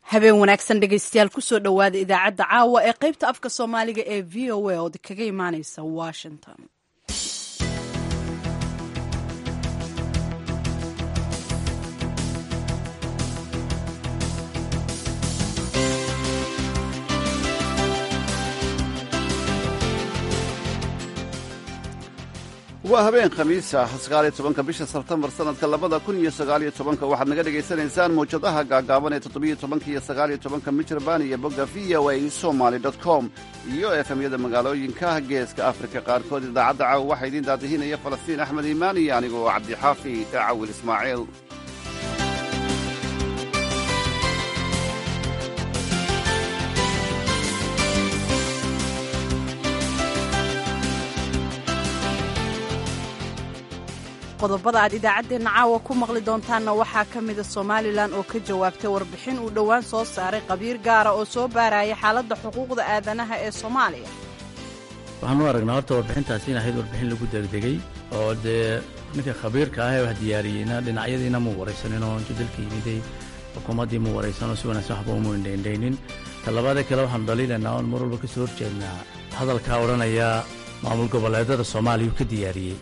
habeen wanaagsan dhegaystayaal kusoo dhowaada idaacadda caawa ee qaybta afka soomaaliga ee v o a ood kaga imaaneysa washington waa habeen khamiisa sagaaliyo tobanka bisha sebtembar sanadka labada kun iyo sagaaliyo tobanka waxaad naga dhagaysanaysaan mawjadaha gaagaaban ee toddobiyo tobanka iyo sagaaliyo tobanka michirbaan iyo bogga v o a somaly com iyo efemyada magaalooyinka geeska afrika qaarkood idaacadda caawa waxaa idiin daadihinaya falastiin axmed iimaan iyo anigoo cabdixaafi cawil ismaaciil qodobada aad idaacaddeenna caawa ku maqli doontaanna waxaa ka mida somalilan oo ka jawaabtay warbixin uu dhowaan soo saaray qabiir gaara oo soo baaraya xaaladda xuquuqda aadanaha ee soomaaliya waxaan u aragnaa horta warbixintaasi in ahayd warbixin lagu degdegay oo dee ninka khabiirka ah ee wax diyaariyeyna dhinacyadiina mu waraysaninoo intuu dalka yimiday xukuumaddii mu waraysanoo si wanaagsan waxba umu indhaindhaynin talabaadee kale waxaanu dhaliilaynaa oon mar walba ka soo horjeednaa hadalkaa odhanaya maamul goboleedada soomaaliya uu ka diyaariyey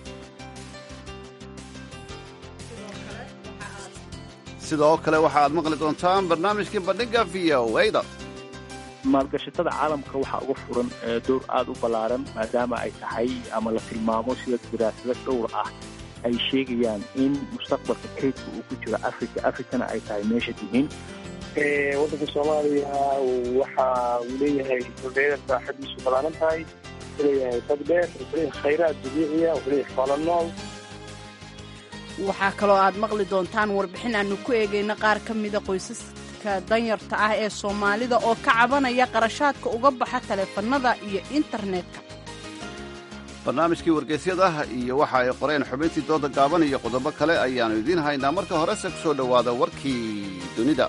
sidoo kale waxa aad maqli doontaan barnaamijkii bandhiga v o da maalgashatada caalamka waxaa uga furan dowr aada u ballaaran maadaama ay tahay ama la tilmaamo sida daraasado dhowr ah ay sheegayaan in mustaqbalka kaydka uu ku jiro africa africana ay tahay meesha dihin waddanka soomaaliya waxa uu leeyahay dhulbeereed baaxadiisu ballaaran tahay wuxuu leeyahay dad dheer wuxuu leeyahay khayraad dabiiciya wuxuu leeyahay xoolo nool waxaa kaloo aad maqli doontaan warbixin aanu ku eegayna qaar ka mida qoysaska danyarta ah ee soomaalida oo ka cabanaya qarashaadka uga baxa taleefannada iyo internetka barnaamijkii wargeysyada iyo waxa ay qoreen xubintii dooda gaaban iyo qodobo kale ayaannu idiin haynaa marka horese ku soo dhowaada warkii dunida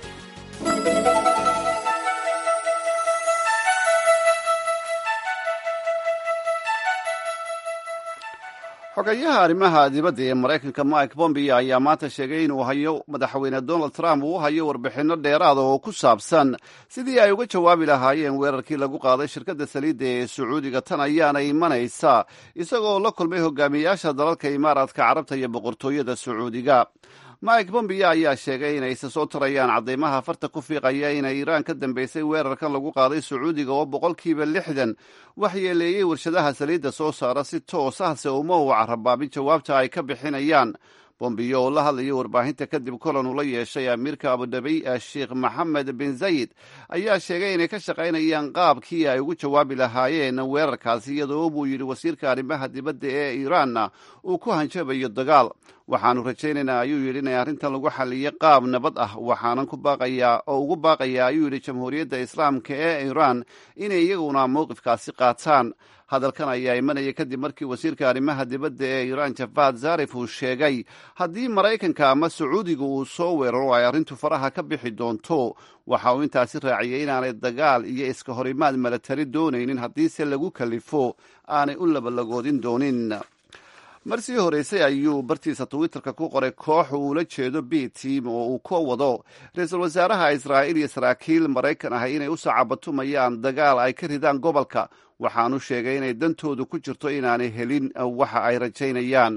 xogayaha arrimaha dibadda ee maraykanka mike pompeo ayaa maanta sheegay inuu hayo madaxweyne donald trump uu hayo warbixinno dheeraada oo ku saabsan sidii ay uga jawaabi lahaayeen weerarkii lagu qaaday shirkadda saliidda ee sacuudiga tan ayaana imanaysa isagoo la kulmay hogaamiyayaasha dalalka imaaraadka carabta iyo boqortooyada sacuudiga mike pompeo ayaa sheegay inay isa soo tarayaan caddaymaha farta ku fiiqaya inay iiraan ka dambaysay weerarkan lagu qaaday sacuudiga oo boqolkiiba lixdan waxyeeleeyey warshadaha saliidda soo saara si toos ah se uma uu carabaabin jawaabta ay ka bixinayaan bombiyo oo la hadlayay warbaahinta kadib kulan uu la yeeshay amiirka abudhabi sheekh maxamed bin zayid ayaa sheegay inay ka shaqaynayaan qaabkii ay ugu jawaabi lahaayeen weerarkaasi iyadoo buu yidhi wasiirka arrimaha dibadda ee iiraanna uu ku hanjabayo dagaal waxaanu rajaynaynaa ayuu yidhi inay arrintan lagu xaliyo qaab nabad ah waxaanan ku baaqayaa oo ugu baaqayaa ayuu yidhi jamhuuriyadda islaamka ee iiraan inay iyaguna mowqifkaasi qaataan hadalkan ayaa imanaya kadib markii wasiirka arrimaha dibadda ee iiraan javad zarif uu sheegay haddii maraykanka ama sacuudiga uu soo weeraro ay arrintu faraha ka bixi doonto waxa uu intaasi raaciyey inaanay dagaal iyo iska horimaad milatari doonaynin haddiise lagu kalifo aanay u labalagoodin doonin mar sii horeysay ayuu bartiisa twitterka ku qoray koox uu ula jeedo b team oo uu ka wado ra-iisul wasaaraha israa'iil iyo saraakiil maraykan ah inay u sacabatumayaan dagaal ay ka ridaan gobolka waxaanu sheegay inay dantoodu ku jirto inaanay helin waxa ay rajaynayaan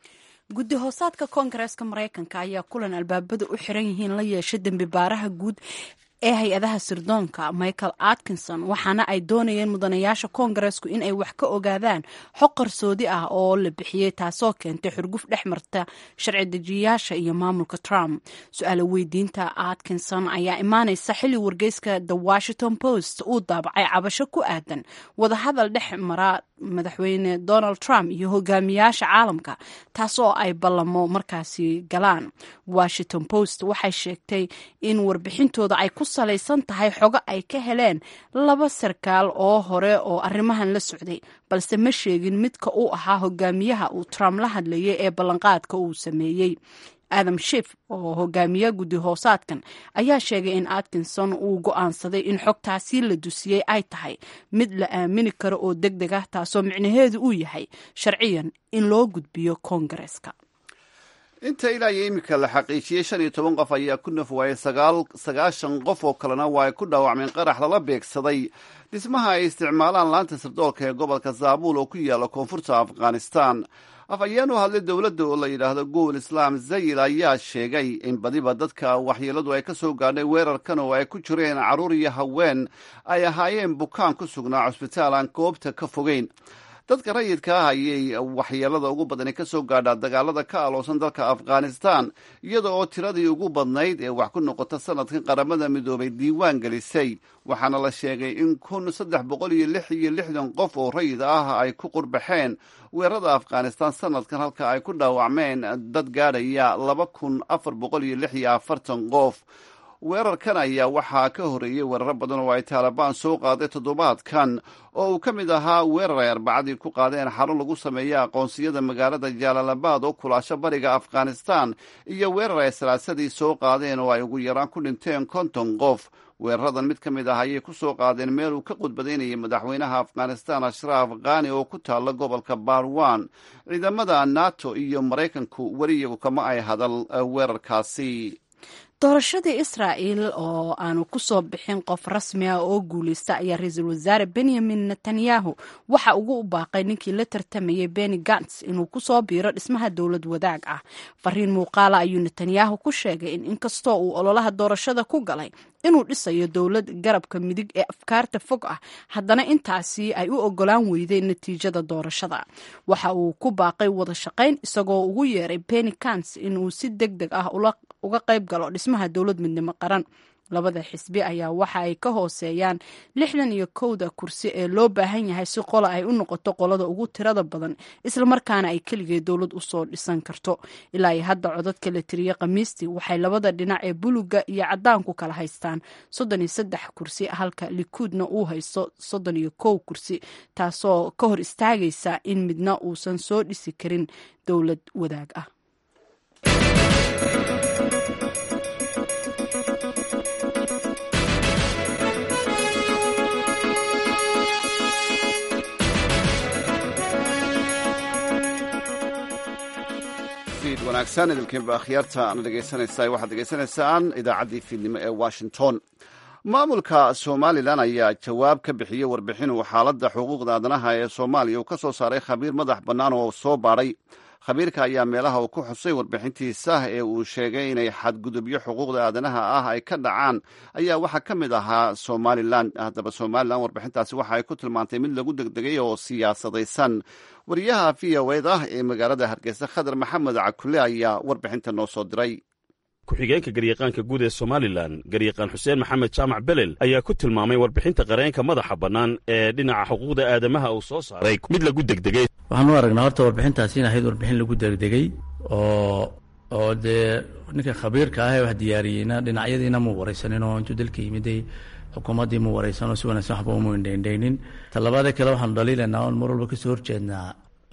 guddi hoosaadka koongareeska maraykanka ayaa kulan albaabada u xiran yihiin la yeeshay dembi baaraha guud ee hay-adaha sirdoonka michael atkinson waxaana ay doonayeen mudanayaasha koongareesku in ay wax ka ogaadaan xog qarsoodi ah oo la bixiyey taasoo keentay xurguf dhex marta sharci dejiyayaasha iyo maamulka trump su-aala weydiinta atkinson ayaa imaaneysa xilli wargeyska the washington post uu daabacay cabasho ku aadan wadahadal dhex mara madaxweyne donald trump iyo hogaamiyaasha caalamka taasoo ay ballamo markaasi galaan washington post waxay sheegtay in warbixintooda ay ku salaysan tahay xogo ay ka heleen laba sarkaal oo hore oo arrimahan la socday balse ma sheegin midka uu ahaa hogaamiyaha uu trump la hadlayay ee ballanqaadka uu sameeyey adam shif oo hogaamiya guddi hoosaadkan ayaa sheegay in atkinson uu go'aansaday in xogtaasi la dusiyey ay tahay mid la aamini karo oo deg deg ah taasoo micnaheedu uu yahay sharciyan in loo gudbiyo koongareeska inta ilaa iyo iminka la xaqiijiyey shan iyo toban qof ayaa ku naf waayay sagaashan qof oo kalena waa ay ku dhaawacmeen qarax lala beegsaday dhismaha ay isticmaalaan laanta sirdoolka ee gobolka zaabuul oo ku yaalla koonfurta afghanistan afhayeen u hadlay dowladda oo la yidhaahdo gowol islaam zayil ayaa sheegay in badiba dadka waxyeeladu ay ka soo gaadhay weerarkan oo ay ku jireen carruur iyo haween ay ahaayeen bukaan ku sugnaa cusbitaal aan goobta ka fogeyn dadka rayidka ah ayay waxyeelada ugu badani ka soo gaadhaa dagaalada ka aloosan dalka afghanistan iyada oo tiradii ugu badnayd ee wax ku noqota sanadkan qaramada midoobay diiwaan gelisay waxaana la sheegay in kun saddex boqol iyo lix iyo lixdan qof oo rayid ah ay ku qurbaxeen weerarada afghanistan sanadkan halka ay ku dhaawacmeen dad gaadhaya laba kun afar boqol iyo lix iyo afartan qof weerarkan ayaa waxaa ka horreeyey weeraro badan oo ay taalibaan soo qaaday toddobaadkan oo uu ka mid ahaa weerar ay arbacadii ku qaadeen xarun lagu sameeya aqoonsiyada magaalada jaalalabaad oo kulaasho bariga afghanistan iyo weerar ay salaasadii soo qaadeen oo ay ugu yaraan ku dhinteen konton qof weeraradan mid ka mid ah ayay ku soo qaadeen meel uu ka qudbadaynayay madaxweynaha afghanistan ashraaf khani oo ku taalla gobolka barwan ciidamada nato iyo maraykanku weli iyagu kama ay hadal weerarkaasi doorashadii israa'el oo aanu ku soo bixin qof rasmi ah oo guuleysta ayaa ra-iisul wasaare benyamin netanyahu waxa ugu u baaqay ninkii la tartamayay beni gants inuu kusoo biiro dhismaha dowlad wadaag ah fariin muuqaala ayuu netanyahu ku sheegay in inkastoo uu ololaha doorashada ku galay inuu dhisayo dowlad garabka midig ee afkaarta fog ah haddana intaasi ay u ogolaan weydeen natiijada doorashada waxa uu ku baaqay wada shaqayn isagoo ugu yeeray beni gants inuu si deg deg ah uga qayb galo dhismaha dowlad midnimo qaran labada xisbi ayaa waxa ay ka hooseeyaan lixdan iyo kowda kursi ee loo baahan yahay si qola ay u noqoto qolada ugu tirada badan islamarkaana ay keligeed dowlad usoo dhisan karto ilaa iyo hadda codadka la tiriyey khamiistii waxay labada dhinac ee buluga iyo cadaanku kala haystaan soddon iyo saddex kursi halka likuudna uu haysto soddon iyo kow kursi taasoo ka hor istaagaysa in midna uusan soo dhisi karin dowlad wadaag ah wanaagsan idilkiinba akhyaarta ana dhegaysanaysaa waxaad dhegaysanaysaan idaacaddii fiidnimo ee washington maamulka somalilan ayaa jawaab ka bixiyey warbixin uu xaaladda xuquuqda aadanaha ee soomaaliya uu ka soo saaray khabiir madax bannaan oo soo baadhay khabiirka ayaa meelaha uu ku xusay warbixintiisa ee uu sheegay inay xadgudubyo xuquuqda aadanaha ah ay ka dhacaan ayaa waxaa ka mid ahaa somalilan haddaba somalilan warbixintaasi waxa ay ku tilmaantay mid lagu degdegay oo siyaasadaysan wariyaha v o ed ah ee magaalada hargeysa khadar maxamed cakule ayaa warbixinta noo soo diray ku-xigeenka garyaqaanka guud ee somalilan garyaqaan xuseen maxamed jaamac belel ayaa ku tilmaamay warbixinta qareenka madaxa bannaan ee dhinaca xuquuqda aadamaha uu soo saaray mid lagu degdegay waxaan u aragnaa horta warbixintaasi in ahayd warbixin lagu degdegay oo oo dee ninka khabiirka ah ee wax diyaariyeyna dhinacyadiina muu waraysanin oo intuu dalka yimiday xukuumaddii muu waraysan oo si wanaagsan waxba umu indhaindhaynin talabaadee kale waxaanu dhaliilaynaa oon mar walba kasoo horjeednaa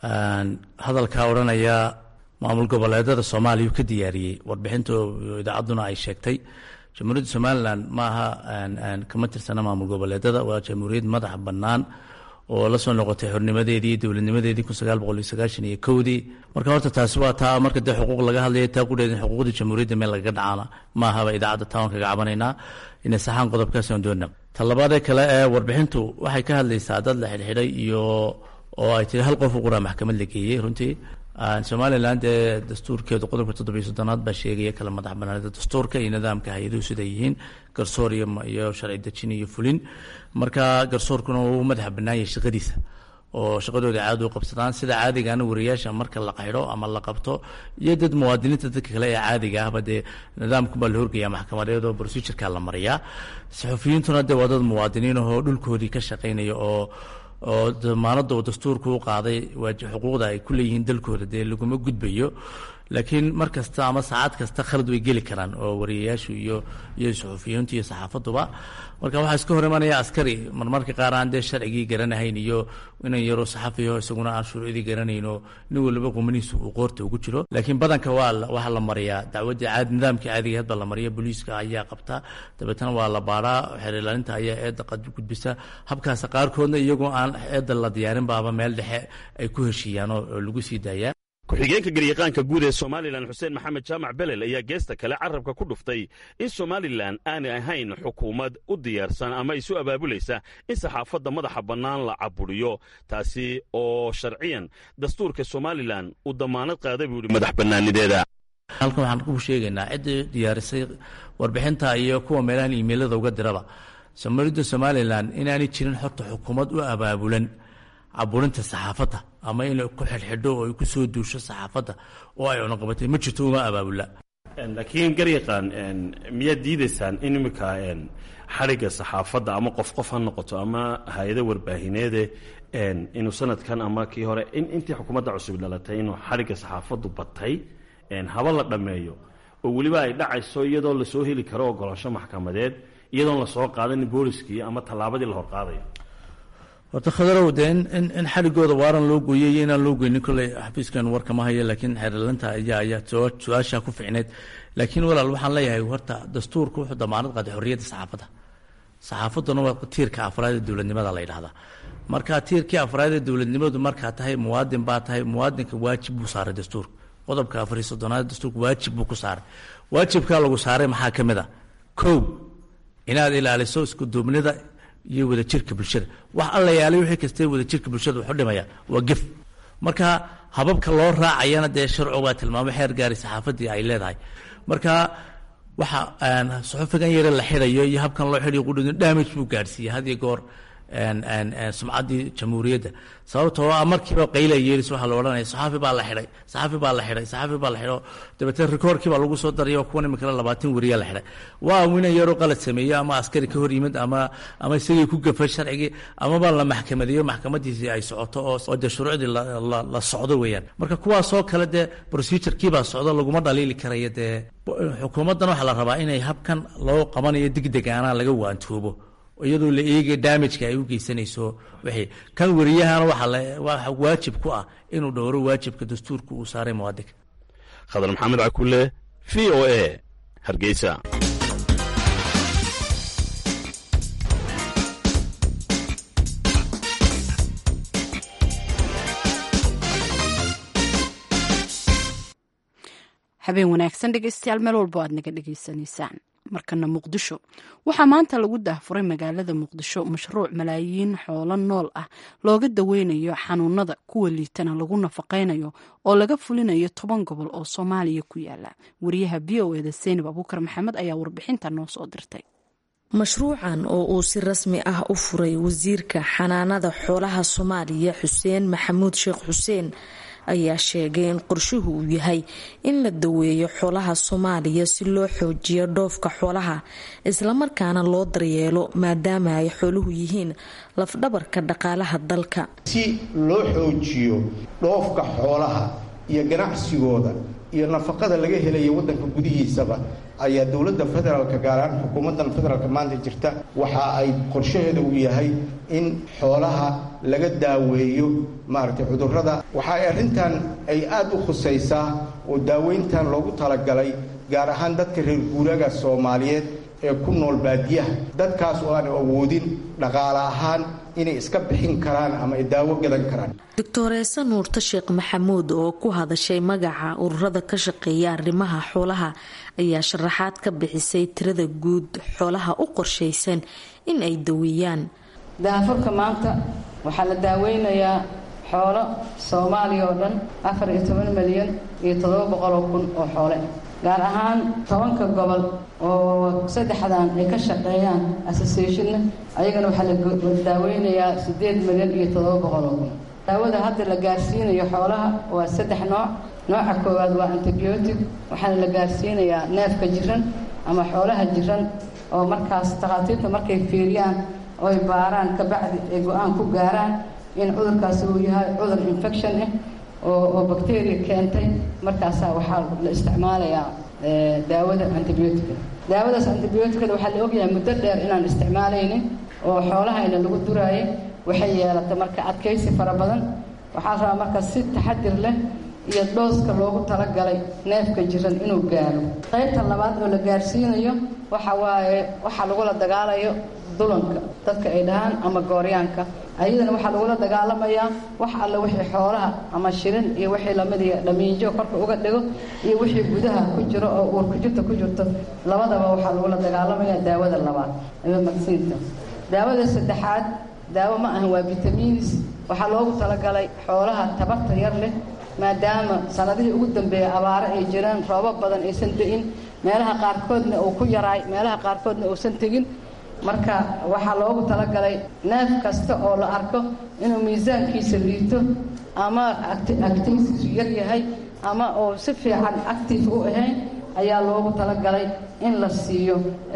hadalkaa odhanaya maamul goboleedada soomaaliya ka diyaariyey warbixinta idaacadduna ay sheegtay jamhuuriyadda somalilan ma aha kama tirsana maamul goboleedada waa jamhuuriyad madax bannaan oo la soo noqotay xornimadeedii iyo dowladnimadeedii kun sagaal boqol iyo sagaashan iyo kowdii marka horta taasi waa taa marka dee xuquuq laga hadlaya taa kudheedin xuquuqdii jamhuuriyadda meel lagaga dhacaana ma ahaba idaacadda taan kaga cabanaynaa inay saxaan qodobkaas aan doonna talabaadee kale ee warbixintu waxay ka hadlaysaa dad la xidhxidhay iyo oo ay tiri hal qof u quraa maxkamad la geeyey runtii somalilan dee dastuurkeedu qodobka toddobiyo soddonaad baa sheegaya kala madax banaanida dastuurka iyo nidaamka hay-aduhu siday yihiin garsoor iyo sharci dejin iyo fulin marka garsoorkuna uu madaxa bannaan yahay shaqadiisa oo shaqadooda caadi u qabsadaan sida caadigaana wariyaasha marka la qaxidho ama la qabto iyo dad muwaadiniinta dadka kale ee caadiga ahba dee nidaamkubaa la horgaya maxkamadeed oo procedureka la mariyaa saxufiyiintuna dee waa dad muwaadiniin ahoo dhulkoodii ka shaqaynaya oo oo damaanada uu dastuurka u qaaday xuquuqda ay ku leeyihiin dalkooda dee laguma gudbayo laakiin mar kasta ama saacad kasta khalad way geli karaan oo wariyayaashu iyo iyo suxufiyiintu iyo saxaafaduba marka waxaa iska hor imanaya askari marmarka qaar aan dee sharcigii garanahayn iyo inan yaroo saxafiyo isaguna aan shuruucdii garanayn oo nin waliba qumanihiisa uu qoorta ugu jiro laakiin badanka waa waxaa la mariyaa dacwadii caadi nidaamkii caadiga hadba la mariya booliiska ayaa qabta dabeetana waa la baadhaa xeerlaalinta ayaa eedda gudbisa habkaas qaarkoodna iyagoo aan eedda la diyaarin baaba meel dhexe ay ku heshiiyaan oo lagu sii daayaa ku-xigeenka garyaqaanka guud ee somalilan xuseen maxamed jaamac belel ayaa geesta kale carrabka ku dhuftay in somalilan aanay ahayn xukuumad u diyaarsan ama isu abaabulaysa in saxaafadda madaxa bannaan la caburiyo taasi oo sharciyan dastuurka somalilan uu damaanad qaaday buu yidhi madax bannaanideeda halkan waxaan ku sheegaynaa ciddii diyaarisay warbixinta iyo kuwa meelahan iimeylada uga diraba somalida somalilan inaanay jirin horta xukuumad u abaabulan caburinta saxaafadda ama inay ku xidhxidho oo ay ku soo duusho saxaafadda oo ay cunaqabatay ma jirto uma abaabula laakiin garyaqaan miyaad diidaysaan in iminka xadhigga saxaafadda ama qof qof ha noqoto ama hay-ado warbaahineede inuu sanadkan ama kii hore intii xukuumadda cusub dhalatay inuu xadhigga saxaafaddu batay haba la dhammeeyo oo weliba ay dhacayso iyadoo lasoo heli karo ogolaansho maxkamadeed iyadoon lasoo qaadanin booliskii ama tallaabadii la horqaadayo horta khadarow dee in xadhigooda waaran loo gooyey iyo inaan loo goynin kolley xafiiskan warka ma hayo laakiin xeerlinta ayaa ayaa su-aashaa ku ficneed laakiin walaal waxaan leeyahay horta dastuurku wuxuu damaanad qaaday xorriyadda saxaafadda saxaafadduna waa tiirka afraad ee dowladnimada la yidhahdaa marka tiirkii afraad ee dowladnimadu markaa tahay muwaadin baa tahay muwaadinka waajib buu saaray dastuurka qodobka afariy soddonaad dastuurka waajib buu ku saaray waajibkaa lagu saaray maxaa ka mid a kow inaad ilaaliso iskuduubnida iyo wadajirka bulshada wax alla yaalay wixii kastee wadajirka bulshada wuxu dhimaya waa gef marka hababka loo raacayana dee sharcu baa tilmaamay xeer gaari saxaafaddii ay leedahay marka waxa suxufigan yare la xidhayo iyo habkan loo xidhayo qudhidin damage buu gaadhsiiyey had iyo goor sumcaddii jamhuuriyadda sababtoo ah markiiba qayla yeelis waxaa la odhanaya saxaafi baa la xidhay saxaafi baa la xidhay saxaafi baa la xidhay dabeetee rikoorkii baa lagu soo daraya kuwan iminkale labaatan weriyaa la xidhay waa winan yaroo qalad sameeye ama askari ka hor yimid ama ama isagii ku gafay sharcigii amaba la maxkamadeeyo maxkamadiisii ay socoto oo oo dee shuruucdii la socdo weeyaan marka kuwaasoo kale dee procedurekii baa socdo laguma dhaliili karayo dee xukuumaddan waxaa la rabaa inay habkan loo qabanayo degdegaana laga waantoobo iyadoo la eegaya damageka ay u geysanayso wixii kan wariyahana waxaa waajib ku ah inuu dhowro waajibka dastuurka uu saaray muwaadinka khadar maxamed cakule v o a hargeysa habeen wanaagsan dhegeystayaal meel walbo aad naga dhegeysanaysaan markana muqdisho waxaa maanta lagu daahfuray magaalada muqdisho mashruuc malaayiin xoolo nool ah looga daweynayo xanuunada kuwa liitana lagu nafaqaynayo oo laga fulinayo toban gobol oo soomaaliya ku yaala wariyaha v o eda seynab abuukar maxamed ayaa warbixinta noo soo dirtay mashruucan oo uu si rasmi ah u furay wasiirka xanaanada xoolaha soomaaliya xuseen maxamuud sheekh xuseen ayaa sheegay in qorshuhu uu yahay in la daweeyo xoolaha soomaaliya si loo xoojiyo dhoofka xoolaha islamarkaana loo daryeelo maadaama ay xooluhu yihiin lafdhabarka dhaqaalaha dalka si loo xoojiyo dhoofka xoolaha iyo ganacsigooda iyo nafaqada laga helaya wadanka gudihiisaba ayaa dowladda federaalka gaar ahaan xukuumaddan federaalka maanta jirta waxa ay qorshaheeda uu yahay in xoolaha laga daaweeyo maaragtay cudurrada waxa ay arrintan ay aada u khusaysaa oo daaweyntan loogu talagalay gaar ahaan dadka reer guuraaga soomaaliyeed ee ku nool baadiyaha dadkaas oo aan awoodin dhaqaale ahaan inay iska bixin karaan ama ay daawo gadan karaan doctoreese nuurta sheekh maxamuud oo ku hadashay magaca ururada ka shaqeeya arrimaha xoolaha ayaa sharaxaad ka bixisay tirada guud xoolaha u qorshaysan in ay daweeyaan daafurka maanta waxaa la daaweynayaa xoolo soomaaliya oo dhan afar iyo toban milyan iyo toddoba boqoloo kun oo xoole gaar ahaan tobanka gobol oo saddexdan ay ka shaqeeyaan associationna ayagana waxaa la daaweynayaa siddeed milyan iyo toddoba boqoloo kun daawada hadda la gaarsiinayo xoolaha waa saddex nooc nooca koowaad waa antibiotic waxaana la gaarsiinayaa neefka jiran ama xoolaha jiran oo markaas takhaatiirta markay fiiriyaan oy baaraan kabacdi ay go-aan ku gaaraan in cudurkaasi uu yahay cudur infection ah oo oo bacteria keentay markaasaa waxaa la isticmaalayaa daawada antibiotica daawadaas antibioticada waxaa la ogyahay muddo dheer inaan isticmaalaynin oo xoolahayna lagu duraayo waxay yeelatay marka adkaysi fara badan waxaa rabaa marka si taxadir leh iyo dhooska loogu talagalay neefka jiran inuu gaaro qaybta labaad oo la gaarsiinayo waxa waaye waxaa lagula dagaalayo dulanka dadka ay dhahaan ama gooryaanka ayadana waxaa lagula dagaalamayaa wax alle wixii xoolaha ama shirin iyo wixii lamidii dhamiinjo korka uga dhigo iyo wixii gudaha ku jiro oo uurkujirta ku jirto labadaba waxaa lagula dagaalamayaa daawada labaad ama magsiinta daawada saddexaad daawo ma ahan waa vitamiinis waxaa loogu talagalay xoolaha tabarta yar leh maadaama sanadihii ugu dambeeyay abaaro ay jiraan roobo badan aysan de'in meelaha qaarkoodna uu ku yaraay meelaha qaarkoodna uusan tegin marka waxaa loogu talagalay neef kasta oo la arko inuu miisaankiisa liito ama activitiisu yar yahay ama uu si fiican active u ahayn ayaa loogu talagalay in la siiyo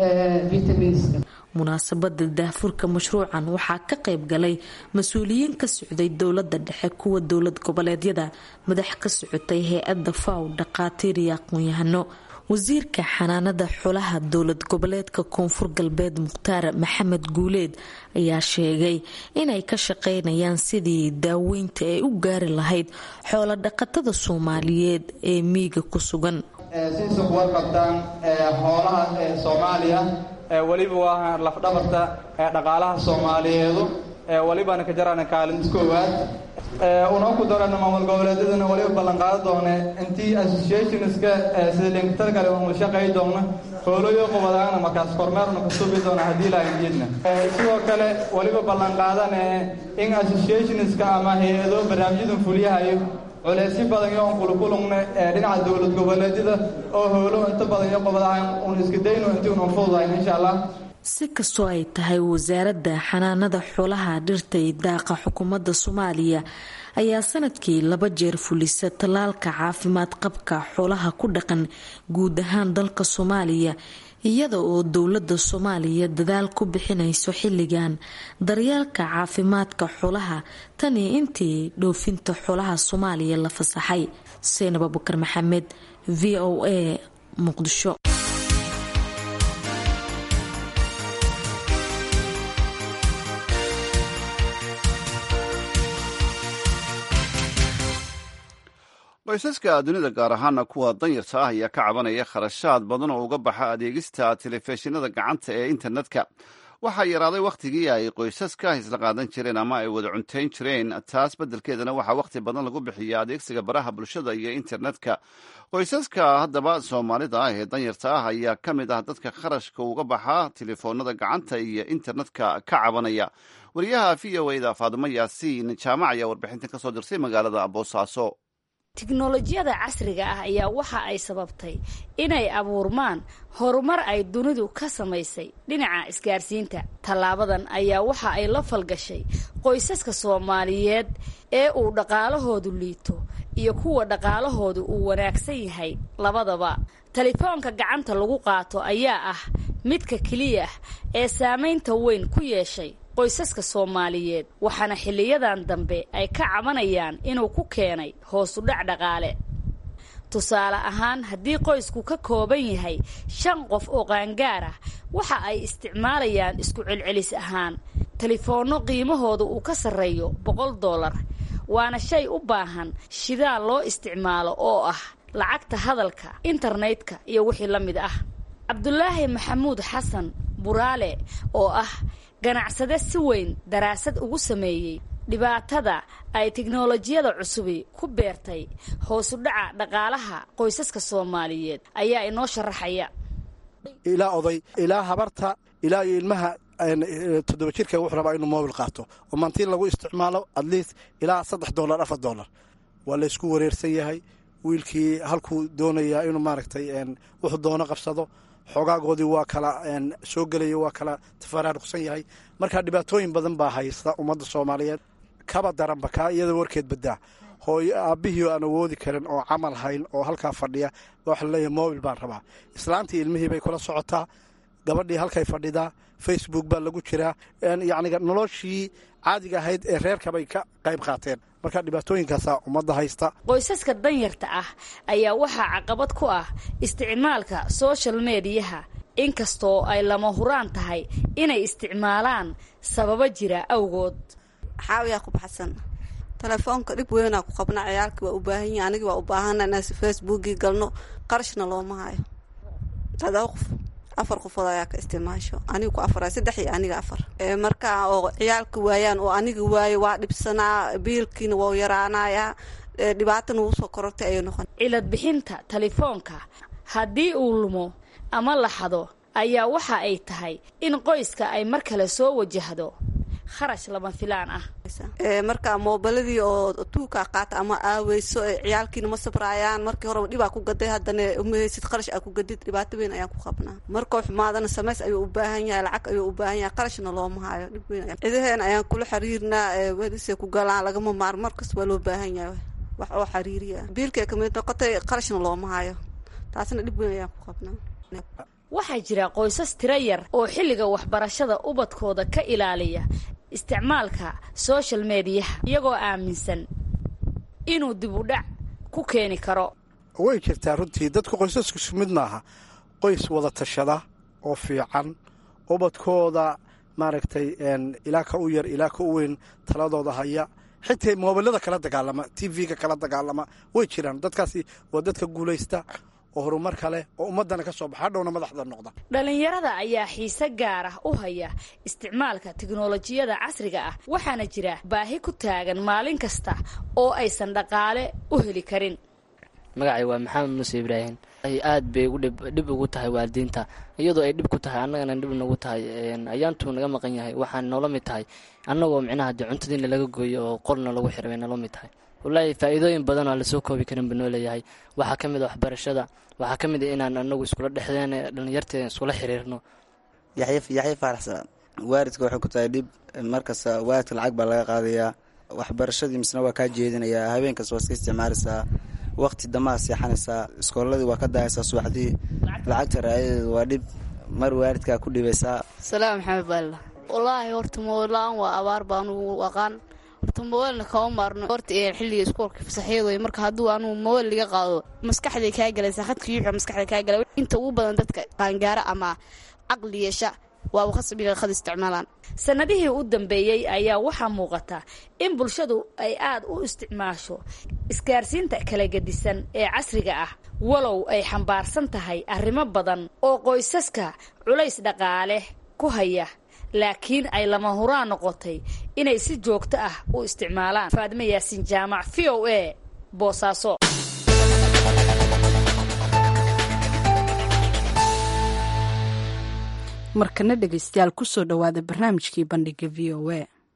vitaminska munaasabada daahfurka mashruucan waxaa ka qayb galay mas-uuliyiin ka socday dowlada dhexe kuwa dowlad goboleedyada madax ka socotay hay-ada faw dhaqaatiir iyo aqoon-yahano wasiirka xanaanada xolaha dowlad goboleedka koonfur galbeed mukhtaar maxamed guuleed ayaa sheegay inay ka shaqeynayaan sidii daaweynta ay u gaari lahayd xoolo dhaqatada soomaaliyeed ee miiga ku sugan siisa kuwa qabtaan xoolaha soomaaliya weliba waa lafdhabarta dhaqaalaha soomaaliyeedu welibana ka jarana kaalin koowaad unoo ku darana maamul goboleedyadana weliba ballanqaado doone intii associationska sida linktar kale unu shaqay doona hooloyo qubadaana markaas kormeerna ku subi doona haddii lahaydna sidoo kale weliba ballanqaadane in associationska ama hay-ado barnaamijyadan fuliyahayo culeysyo badan iyo on kulkulugna dhinaca dowlad goboleedyada oo hoolo inta badan iyo qubadahan un iska dayno intii unan fududayn insha allah si kastoo ay tahay wasaaradda xanaanada xoolaha dhirta iyo daaqa xukuumadda soomaaliya ayaa sanadkii laba jeer fulisa tallaalka caafimaad qabka xoolaha ku dhaqan guud ahaan dalka soomaaliya iyada oo dowladda soomaaliya dadaal ku bixinayso xilligan daryeelka caafimaadka xoolaha tanii intii dhoofinta xoolaha soomaaliya la fasaxay seynab abukar maxamed v o a muqdisho qoysaska dunida gaar ahaana kuwa danyarta ah ayaa ka cabanaya kharashaad badan oo uga baxa adeegista telefishinada gacanta ee internetka waxaa yaraaday wakhtigii ay qoysaska isla qaadan jireen ama ay wada cuntayn jireen taas beddelkeedana waxaa wakhti badan lagu bixiya adeegsiga baraha bulshada iyo internetka qoysaska haddaba soomaalida ah ee danyarta ah ayaa ka mid ah dadka kharashka uga baxa telefoonada gacanta iyo internetka ka cabanaya wariyaha v o da faadimo yaasiin jaamac ayaa warbixintan ka soo dirsay magaalada boosaaso tiknolojiyada casriga ah ayaa waxa ay sababtay inay abuurmaan horumar ay dunidu ka samaysay dhinaca isgaarsiinta tallaabadan ayaa waxa ay la falgashay qoysaska soomaaliyeed ee uu dhaqaalahoodu liito iyo kuwa dhaqaalahoodu uu wanaagsan yahay labadaba telefoonka gacanta lagu qaato ayaa ah midka keliya ee saamaynta weyn ku yeeshay qoysaska soomaaliyeed waxaana xiliyadan dambe ay ka cabanayaan inuu ku keenay hoosu dhac dhaqaale tusaale ahaan haddii qoysku ka kooban yahay shan qof oo qaangaar ah waxa ay isticmaalayaan isku celcelis ahaan telefoonno qiimahooda uu ka sarreeyo boqol dollar waana shay u baahan shidaal loo isticmaalo oo ah lacagta hadalka internetka iyo wixii la mid ah cabdulaahi maxamuud xasan buraale oo ah ganacsade si weyn daraasad ugu sameeyey dhibaatada ay tiknolojiyada cusubi ku beertay hoosu dhaca dhaqaalaha qoysaska soomaaliyeed ayaa inoo sharaxaya ilaa oday ilaa habarta ilaa iyo ilmaha toddoba jirka wuxuu rabaa inuu mobil qaato oo maantiin lagu isticmaalo atleast ilaa saddex dolar afar dolar waa laysku wareersan yahay wiilkii halkuu doonayaa inuu maaragtay wuxuu doono qabsado xoogaagoodii waa kala soo gelaya waa kala tafaraaruqsan yahay marka dhibaatooyin badan baa haysta ummadda soomaaliyeed kaba daranba kaa iyada warkeed badaa hooyo aabbihii aan awoodi karin oo camal hayn oo halkaa fadhiya waxa laleeyahay mobil baan rabaa islaantii ilmihii bay kula socotaa gabadhii halkay fadhidaa facebook baa lagu jiraa yacniga noloshii caadiga ahayd ee reerkabay ka qayb qaateen marka dhibaatooyinkaasaa ummadda haysta qoysaska danyarta ah ayaa waxaa caqabad ku ah isticmaalka social mediyaha inkastoo ay lama huraan tahay inay isticmaalaan sababo jira awgood xaawiyaa ku baxsan telefoonka dhib weynaa ku qabna ciyaalkii waa u baahan yahi anigii waa u baahana inaan facebookii galno qarashna looma hayo todoba qof afar qofood ayaa ka isticmaasho aniga ku afar saddex iyo aniga afar marka oo ciyaalka waayaan oo aniga waayo waa dhibsanaa biilkiina waa yaraanayaa dhibaatana wuu soo korortay ayay noqon cilad bixinta telefoonka haddii uu lumo ama la xado ayaa waxa ay tahay in qoyska ay mar kale soo wajahdo kharash lama filaan ah marka moobiladii oo tuukaa qaata ama aaweyso ciyaalkiina ma sabraayaan markii horeba dhibaa ku gaday haddana umaheysid qarash aa ku gadid dhibaato weyn ayaan ku qabnaa markoo xumaadana samays ayuu u baahan yahay lacag ayuu u baahan yahay qarashna looma hayo dhib weyn cidaheen ayaan kula xiriirnaa welisay ku galaan lagama maar markas waa loo baahan yahay wax oo xiriiriya biilkay kamid noqotay qarashna looma hayo taasna dhib weyn ayaan ku qabnaa waxaa jira qoysas tiro yar oo xilliga waxbarashada ubadkooda ka ilaaliya isticmaalka social mediyaha iyagoo aaminsan inuu dib u dhac ku keeni karo way jirtaa runtii dadku qoysasku isku mid maaha qoys wada tashada oo fiican ubadkooda maaragtay ilaa ka u yar ilaa ka u weyn taladooda haya xitaa moobilada kala dagaalama t v-ga kala dagaalama way jiraan dadkaasi waa dadka guulaysta oo horumar kale oo ummadana ka soo baxa hadhowna madaxda noqda dhalinyarada ayaa xiise gaar ah u haya isticmaalka tiknolojiyada casriga ah waxaana jira baahi ku taagan maalin kasta oo aysan dhaqaale u heli karin magacay waa maxamed muuse ibraahim aad bay dhib ugu tahay waalidiinta iyadoo ay dhib ku tahay annagana dhib nagu tahay ayaantuu naga maqan yahay waxaan noola mid tahay annagoo micnaha dee cuntadiina laga gooyo oo qolna lagu xiray bay noola mid tahay wallaahi faa'iidooyin badan oo lasoo koobi karin ba noo leeyahay waxaa ka mid a waxbarashada waxaa ka mid a inaan anagu iskula dhexdeen dhalinyarteeda iskula xiriirno yaxya faaraxsan waalidka waxay ku tahay dhib markasta waalidka lacag baa laga qaadayaa waxbarashadii misna waa kaa jeedinayaa habeenkas waa iska isticmaalaysaa waqti damaa seexanaysaa iskooladii waa ka daayaysaa subaxdii lacagta raayadeeda waa dhib mar waalidkaa ku dhibaysaa salaam maxamed baalla wallaahi horta moolaan waa abaar baanugu aqaan horta mobaylna kama maarno horta xilliga iskuolka fasaxyad wey marka hadduu anugu mobayl liga qaado maskaxday kaa galaysaa khadka yuuxa maskaxda kaa galay inta ugu badan dadka qaangaara ama caqli yeesha waa uu khasbiga khad isticmaalaan sannadihii u dambeeyey ayaa waxaa muuqata in bulshadu ay aad u isticmaasho isgaarsiinta kala gedisan ee casriga ah walow ay xambaarsan tahay arrimo badan oo qoysaska culays dhaqaale ku haya laakiin ay lama huraan noqotay inay si joogto ah u isticmaalaan faadime yaasiin jaamac v o a boosaaso markana dhegaystayaal kusoo dhowaada barnaamijkii bandhiga v o a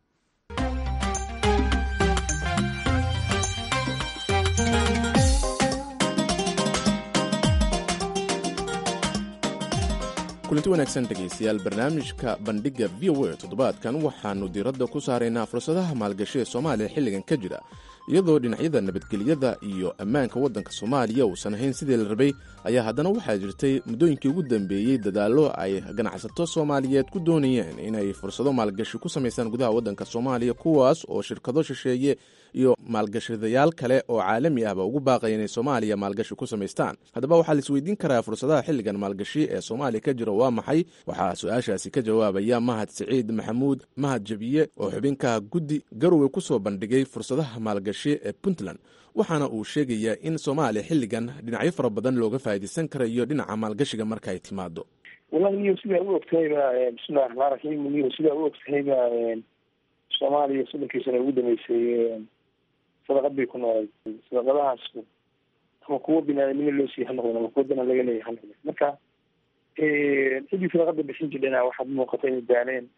kulanti wanaagsan dhegaystayaal barnaamijka bandhigga v o a toddobaadkan waxaannu diiradda ku saaraynaa fursadaha maalgashi ee soomaaliya xilligan ka jira iyadoo dhinacyada nabadgelyada iyo ammaanka waddanka soomaaliya uusan ahayn sidii la rabay ayaa haddana waxaa jirtay muddooyinkii ugu dambeeyey dadaallo ay ganacsato soomaaliyeed ku doonayeen inay fursado maalgashi ku samaystaan gudaha waddanka soomaaliya kuwaas oo shirkado shisheeye iyo maalgashadayaal kale oo caalami ahba ugu baaqaya inay soomaaliya maalgashi ku samaystaan haddaba waxaa la isweydiin karaa fursadaha xilligan maalgashi ee soomaaliya ka jira waa maxay waxaa su-aashaasi ka jawaabaya mahad siciid maxamuud mahad jabiye oo xubinka guddi garowe kusoo bandhigay fursadaha maalgashi ee puntland waxaana uu sheegayaa in soomaaliya xilligan dhinacyo fara badan looga faa'iidaysan karayo dhinaca maalgashiga marka ay timaado wallahi niyo sidaa u ogtahayba bismillahi raxmaan raxiim niyo sidaa u ogtahayba soomaaliya soddonkii sana ugu dambeysay sadaqad bay ku noolay sadaqadahaas ama kuwo binaadamnimo loo siiya ha noqdeen ama kuwo dana laga leeyahy ha noqdeen marka ciddii sadaqada bixin jirdhana waxaad muuqata inay daaleen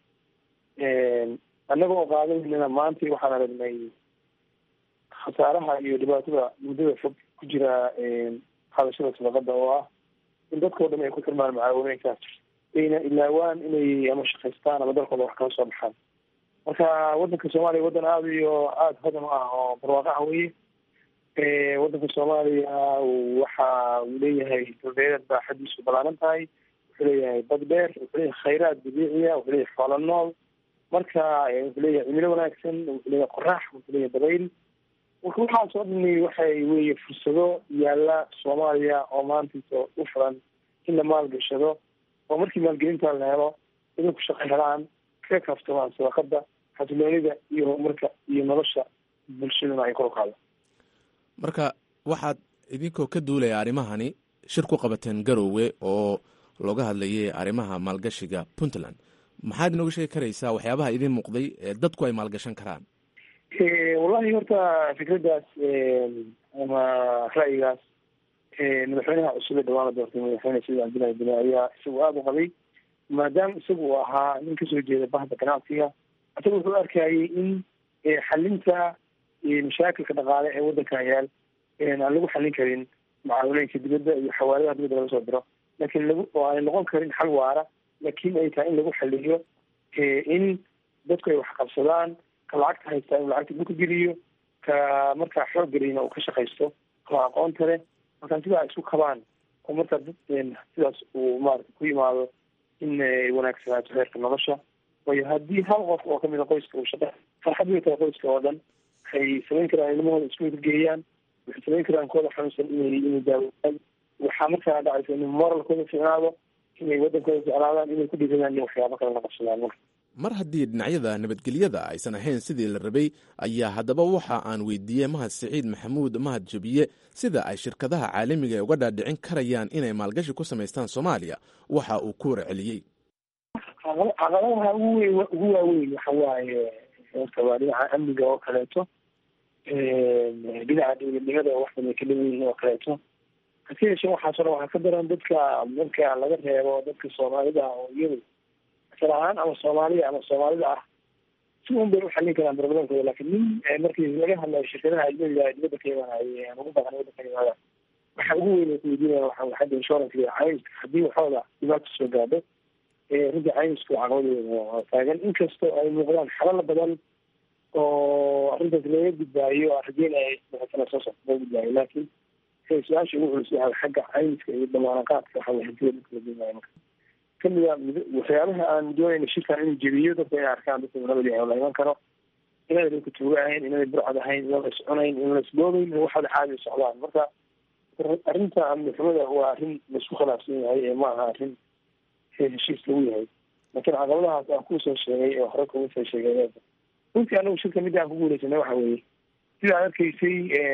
annaga oo qaadanayna maanta waxaan aragnay khasaaraha iyo dhibaatada muddada fog ku jira hadashada sadaqada oo ah in dadkao dhan ay ku xirmaan macaawimeynkaas ayna ilaawaan inay ama shaqaystaan ama dalkooda wax kala soo baxaan marka waddanka soomaaliya waddan aada iyo aada hodan u ah oo barwaaqaha weye waddanka soomaaliya waxa uu leeyahay dulbeereed baa xadiisu balaaran tahay wuxuu leeyahay bad dheer wuxuu leeyahay khayraad dabiiciya wuxuu leeyahay xoolo nool marka wuxuu leeyahay cimilo wanaagsan wuxuu leeyahay qorax wuxuu leeyahay dabayl marka waxaas oo dhani waxay weye fursado yaalla soomaaliya oo maantaysa u furan in la maalgashado oo markii maalgelinta la helo idinku shaqo helaan kaga kaaftamaan sadaqada xasiloonida iyo horumarka iyo nolosha bulshaduna ay kor u qaado marka waxaad idinkoo ka duulaya arrimahani shir ku qabateen garowe oo looga hadlayay arrimaha maalgashiga puntland maxaad inooga sheegi karaysaa waxyaabaha idiin muuqday ee dadku ay maalgashan karaan wallahi horta fikraddaas ama ra'yigaas madaxweynaha cusub ee dhawaan la doortay madaxweyne said cabdillahi bile ayaa isagu aada u qabay maadaama isagu uu ahaa nin kasoo jeeda bahda ganacsiga isaga wuxuu arkayay in xalinta mashaakilka dhaqaale ee waddankan yaal aan lagu xallin karin mucaawineynka dibadda iyo xawaaladaha dibadda laga soo diro lakin lagu oo aanay noqon karin xal waara laakiin ay tahay in lagu xaliyo in dadku ay wax qabsadaan ka lacagta haystaa inuu lacagta dhulka geliyo ka markaa xoog geliyna uu ka shaqaysto oo aqoonta leh markaa sidaa ay isku kabaan oo markaa dad sidaas uu maarata ku yimaado in ay wanaagsanaato heerka nolosha waayo haddii hal qof oo kamid a qoyska uu shaqa farxad way tahay qoyska oo dhan waxay samayn karaan ilmahooda iskuulka geeyaan waxay samayn karaan kooda xanuunsan inay inay daawaan waxaa markaa dhacaysa in moralkooda ficnaado inay waddankooda jeclaadaan inay ku dhiiradaan in waxyaabo kale la qabsadaan marka mar haddii dhinacyada nabadgelyada aysan ahayn sidii la rabay ayaa haddaba waxa aan weydiiyey mahad siciid maxamuud mahad jabiye sida ay shirkadaha caalamiga ee uga dhaadhicin karayaan inay maalgashi ku samaystaan soomaaliya waxa uu ku warceliyey caqabadaha ugu weyn ugu waaweyn waxa waaye horta waa dhinaca amniga oo kaleeto dhinaca dowladnimada oo wax badan ka dhan yihiin oo kaleeto hase yeeshee waxaas o dhan waxaa ka daran dadka marka laga reebo dadka soomaalida ah oo iyadu asal ahaan ama soomaaliya ama soomaalida ah si un bay uxallin karaan barbadonkooda lakin nin markii laga hadlayo shirkadaha ajnabiga dibadda ka imaanay aan ugu baqan waddanka imaada waxa ugu weyn ay kuweydiinaya waxa waxadda insurance caymiska haddii waxooda dhibaato soo gaadho runtii caymisku caqabadeeda taagan inkastoo ay muuqdaan xalala badan oo arrintaas laga gudbaayo rajeynaya sana soo socta laga gudbaayo laakiin su-aasha ugu culus yahay xagga caymiska iyo damaanaqaadka waxa way hantida dadka la geynayo marka kamida waxyaabaha aan doonayna shirkan inuu jebiyo dadka inay arkaan dadka nabadi la iman karo inada dadka tuuga ahayn inada burcad ahayn inaan la iscunayn inaan la isboobayn waxaada caadi socdaan marka arrinta amnixumada waa arrin laisku khilaafsan yahay ee ma aha arrin heshiis lagu yahay laakiin caqabadahaas aan kusoo sheegay oo hore kuma soo sheegay runtii anagu shirka midda aan ku guuleysanay waxa weeye sidaad arkaysay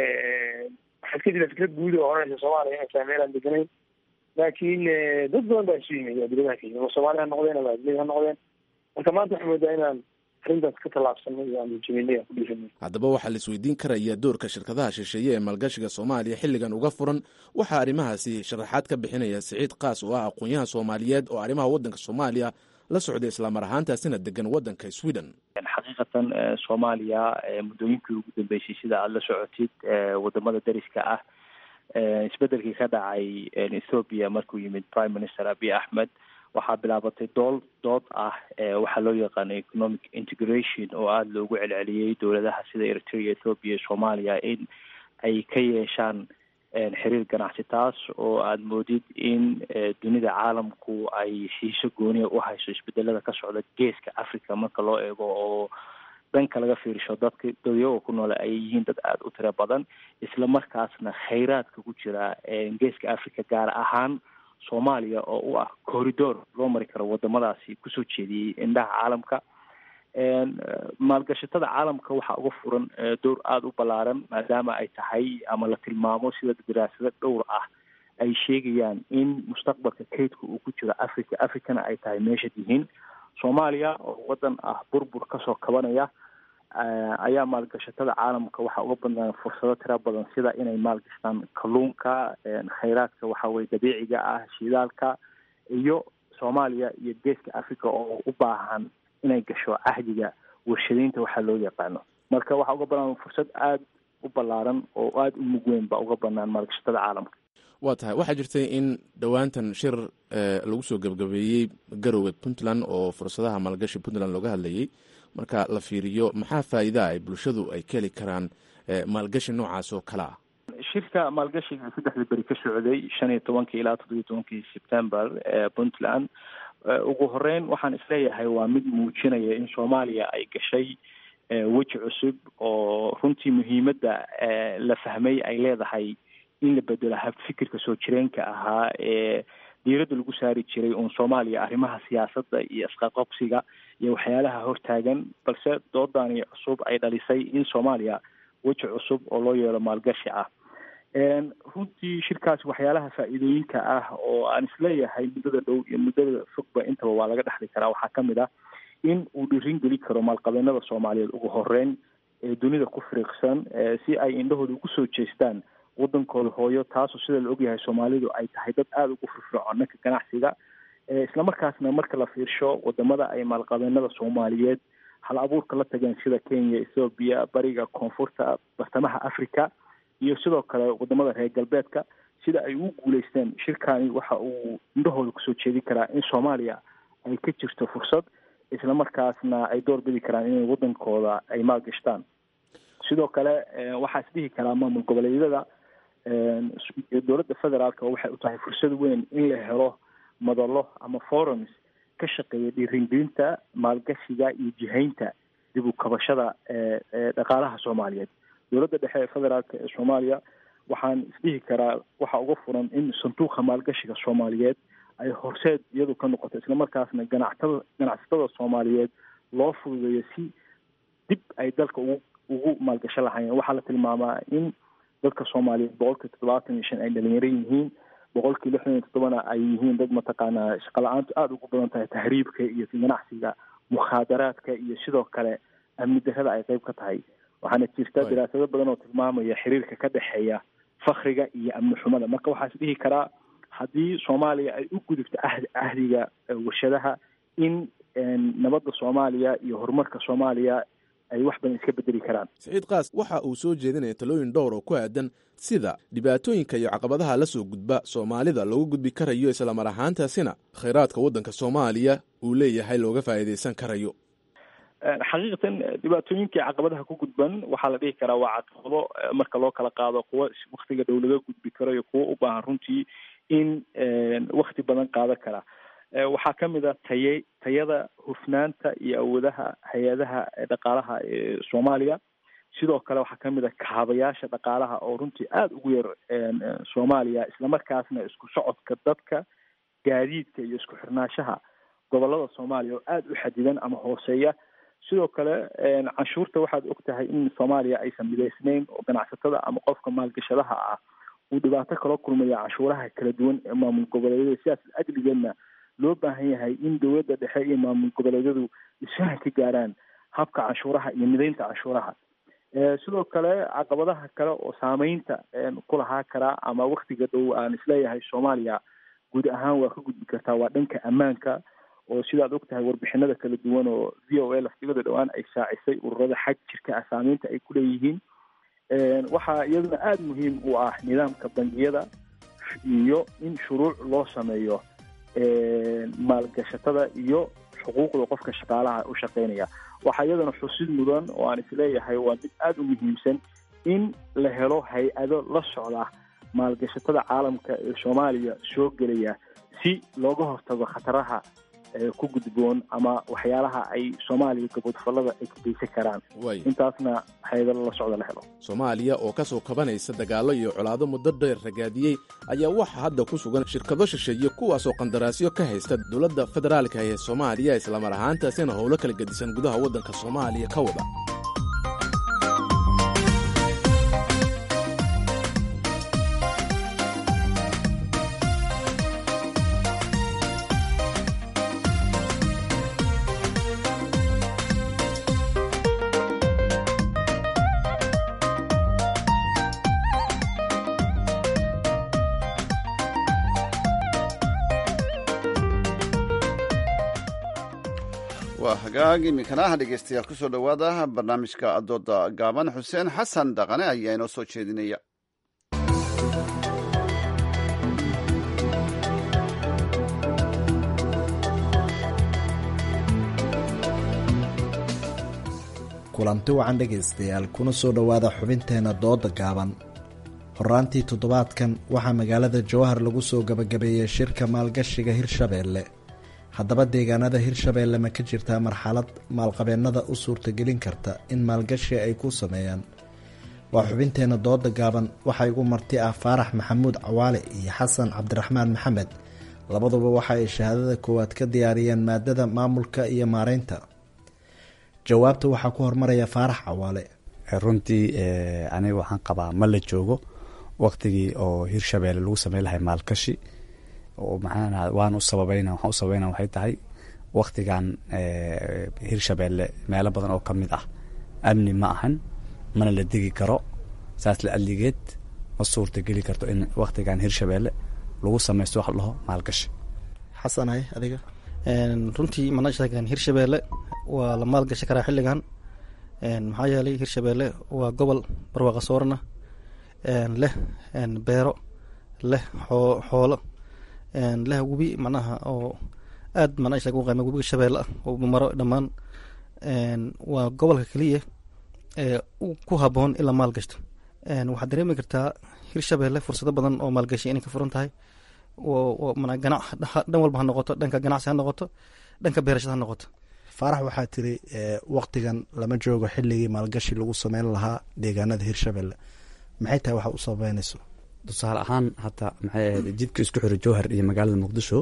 waxaad ka jira fikrad guud oo oranaysa soomaaliya inay tahay meel aan deganayn laakiin dad badan baa isu yimid adiladaha ka yimid ama soomaali ha noqdeen ama adilada ha noqdeen marka maanta waxaa moodaa inaan arrintaas ka tallaabsanay oo aan jebinay aan ku dhiiranay haddaba waxaa la isweydiin karaya doorka shirkadaha shisheeye ee maalgashiga soomaaliya xilligan uga furan waxaa arrimahaasi sharaxaad ka bixinaya siciid kaas oo ah aqoon-yahan soomaaliyeed oo arrimaha waddanka soomaaliya la socday islaamar ahaantaasina degan waddanka sweden xaqiiqatan soomaaliya muddooyinkii ugu dambeysay sida aada la socotid wadamada dariska ah isbedelkii ka dhacay ethoopia markuu yimid prime minister abiy axmed waxaa bilaabatay dool dood ah waxaa loo yaqaana economic integration oo aada loogu celceliyey dowladaha sida eritrea ethoopia soomaaliya in ay ka yeeshaan xiriir ganacsi taas oo aada moodid in dunida caalamku ay xiiso gooniya u hayso isbedelada ka socda geeska africa marka loo eego oo dhanka laga fiirisho dadka dadyagoo ku noole ay yihiin dad aada u tiro badan isla markaasna khayraadka ku jira geeska africa gaar ahaan soomaaliya oo u ah corridor loo mari karo wadamadaasi kusoo jeediyey indhaha caalamka maalgashatada caalamka waxaa uga furan door aada u ballaaran maadaama ay tahay ama la tilmaamo sida daraasado dhowr ah ay sheegayaan in mustaqbalka kaydka uu ku jiro africa africana ay tahay meesha yihiin soomaaliya oo wadan ah burbur kasoo kabanaya ayaa maalgashatada caalamka waxaa uga badnaan fursado tira badan sida inay maalgashtaan kalluunka khayraadka waxa weye dabiiciga ah shidaalka iyo soomaaliya iyo geeska africa oo u baahan inay gasho cahdiga warshadaynta waxaa loo yaqaano marka waxaa uga banaan fursad aada u ballaaran oo aada u mug weyn baa uga banaan maalgashatada caalamka waa tahay waxaa jirtay in dhowaantan shir lagu soo gebgabeeyey garowga puntland oo fursadaha maalgashi puntland looga hadlayay marka la fiiriyo maxaa faa'iidaa ay bulshadu ay ka heli karaan maalgashi noocaas oo kale ah shirka maalgashiga saddexda beri ka socday shan iyo tobankii ilaa toddobiyo tobankii september ee puntland ugu horeyn waxaan isleeyahay waa mid muujinaya in soomaaliya ay gashay weji cusub oo runtii muhiimadda la fahmay ay leedahay in la bedelo habfikirka soo jireenka ahaa ee diiradda lagu saari jiray uun soomaaliya arrimaha siyaasadda iyo isqaqobsiga iyo waxyaalaha hortaagan balse doodani cusub ay dhalisay in soomaaliya weji cusub oo loo yeelo maalgashi ah runtii shirkaasi waxyaalaha faa'iidooyinka ah oo aan isleeyahay muddada dhow iyo muddada fogba intaba waa laga dhexli karaa waxaa ka mid ah in uu dhirin geli karo maalqabeenada soomaaliyeed ugu horeyn ee dunida ku firiiqsan si ay indhahooda ugu soo jeestaan wadankooda hooyo taasoo sida la ogyahay soomaalidu ay tahay dad aada ugu firfircoon dhanka ganacsiga islamarkaasna marka la fiirsho wadamada ay maalqabeenada soomaaliyeed hal abuurka la tageen sida kenya ethoobiya bariga koonfurta bartamaha africa iyo sidoo kale wadamada reer galbeedka sida ay ugu guuleysteen shirkani waxa uu indhahooda kusoo jeedi karaa in soomaaliya ay ka jirto fursad islamarkaasna ay door bidi karaan inay wadankooda ay maalgashtaan sidoo kale waxaa isdhihi karaa maamul goboleedyada dowladda federaalka waxay u tahay fursad weyn in la helo madalo ama forums ka shaqeeya dhiiringelinta maalgashiga iyo jihaynta dib u kabashada dhaqaalaha soomaaliyeed dowladda dhexe ee federaalka ee soomaaliya waxaan isdhihi karaa waxa uga furan in sanduuqa maalgashiga soomaaliyeed ay horseed iyadu ka noqoto islamarkaasna ganactada ganacsatada soomaaliyeed loo fududeeyo si dib ay dalka ugu ugu maalgasho lahaayeen waxaa la tilmaamaa in dadka soomaaliyeed boqolkii toddobaatan iyo shan ay dhalinyaro yihiin boqolkii lixdan iyo toddobana ay yihiin dad mataqaanaa shaqala-aantu aada ugu badan tahay tahriibka iyo ganacsiga mukhaadaraadka iyo sidoo kale amni darrada ay qeyb ka tahay waxaana jirta daraasado badan oo tilmaamaya xiriirka ka dhexeeya fakriga iyo amni xumada marka waxaa is dhihi karaa haddii soomaaliya ay u gudubto ahd ahdiga warshadaha in nabadda soomaaliya iyo horumarka soomaaliya ay wax badan iska bedeli karaan saciid kaas waxa uu soo jeedinaya talooyin dhowr oo ku aadan sida dhibaatooyinka iyo caqabadaha la soo gudba soomaalida loogu gudbi karayo islamar ahaantaasina khayraadka waddanka soomaaliya uu leeyahay looga faa'iidaysan karayo xaqiiqatan dhibaatooyinkai caqabadaha ku gudban waxaa la dhihi karaa waa caqabado marka loo kala qaado kuwa waktiga dhow laga gudbi karo iyo kuwa u baahan runtii in wakti badan qaadan kara waxaa ka mid a taye tayada hufnaanta iyo awoodaha hay-adaha dhaqaalaha ee soomaaliya sidoo kale waxaa ka mid a kaabayaasha dhaqaalaha oo runtii aada ugu yar soomaaliya islamarkaasna isku socodka dadka gaadiidka iyo isku xirnaanshaha gobolada soomaaliya oo aada u xadidan ama hooseeya sidoo kale canshuurta waxaad og tahay in soomaaliya aysan midaysnayn oo ganacsatada ama qofka maalgashadaha ah uu dhibaato kala kulmaya canshuuraha kala duwan ee maamul goboleedyada sidaas ajligeedna loo baahan yahay in dowladda dhexe iyo maamul goboleedyadu isfahan ka gaaraan habka canshuuraha iyo midaynta canshuuraha sidoo kale caqabadaha kale oo saameynta ku lahaa karaa ama waktiga dhow aan isleeyahay soomaaliya guud ahaan waa ka gudbi kartaa waa dhanka ammaanka oo sidaad og tahay warbixinada kala duwan oo v o a laftigada dhowaan ay shaacisay ururada xag jirka ah saameynta ay ku leeyihiin waxaa iyaduna aada muhiim u ah nidaamka bangiyada iyo in shuruuc loo sameeyo maalgashatada iyo xuquuqda qofka shaqaalaha u shaqeynaya waxaa iyadana xusid mudan oo aan isleeyahay waa mid aada u muhiimsan in la helo hay-ado la socda maalgashatada caalamka ee soomaaliya soo gelaya si looga hortago khataraha ku gudboon ama waxyaalaha ay soomaaliya gabodfallada ay ka geysan karaan intaasna hay-adalo la socda la helo soomaaliya oo ka soo kabanaysa dagaallo iyo colaado muddo dheer ragaadiyey ayaa waxaa hadda ku sugan shirkado shisheeye kuwaasoo qandaraasyo ka haysta dowladda federaalka ee soomaaliya islamar ahaantaasina howlo kala gedisan gudaha waddanka soomaaliya ka wada waa hagaag iminkanaha dhegeystayaal kusoo dhowaada barnaamijka dooda gaaban xuseen xasan dhaqane ayaa inoo soo jeedinaya kulanti wacan dhegaystayaal kuna soo dhowaada xubinteenna dooda gaaban horaantii toddobaadkan waxaa magaalada jowhar lagu soo gabagabeeyey shirka maalgashiga hirshabeelle haddaba deegaanada hirshabeelle ma ka jirtaa marxalad maalqabeennada u suurtagelin karta in maalgashi ay ku sameeyaan waa xubinteenna dooda gaaban waxaa igu marti ah faarax maxamuud cawaale iyo xasan cabdiraxmaan maxamed labaduba waxa ay shahaadada koowaad ka diyaariyeen maadada maamulka iyo maareynta jawaabta waxaa ku hormaraya faarax cawaale runtii aniga waxaan qabaa ma la joogo waktigii oo hirshabeelle lagu sameyn lahay maalgashi oo maxaa waan u sababayna waxaan u sababayna waxay tahay waktigan hirshabeelle meelo badan oo ka mid ah amni ma ahan mana la degi karo saas la adligeed ma suurta geli karto in waktigan hirshabeelle lagu sameysto wax la dhaho maalgashi xasanay adiga runtii mana sheegan hirshabeelle waa la maalgashi karaa xilligan maxaa yeelay hirshabeelle waa gobol barwaaqa soorana leh beero leh xoolo leh webi macnaha oo aad mana sheeg u qayma webiga shabeelle ah oo maro dhammaan waa gobolka keliya ee ku haboon in la maalgashto waxaad dareemi kartaa hirshabeelle fursado badan oo maalgashi inay ka furan tahay dhan walba ha noqoto dhanka ganacsi ha noqoto dhanka beerashada ha noqoto faarax waxaa tiri waktigan lama joogo xilligii maalgashi lagu sameyn lahaa deegaanada hirshabelle maxay tahay waxa u sabeynayso tusaale ahaan hata maxay ahayd jidka isku xiro jowhar iyo magaalada muqdisho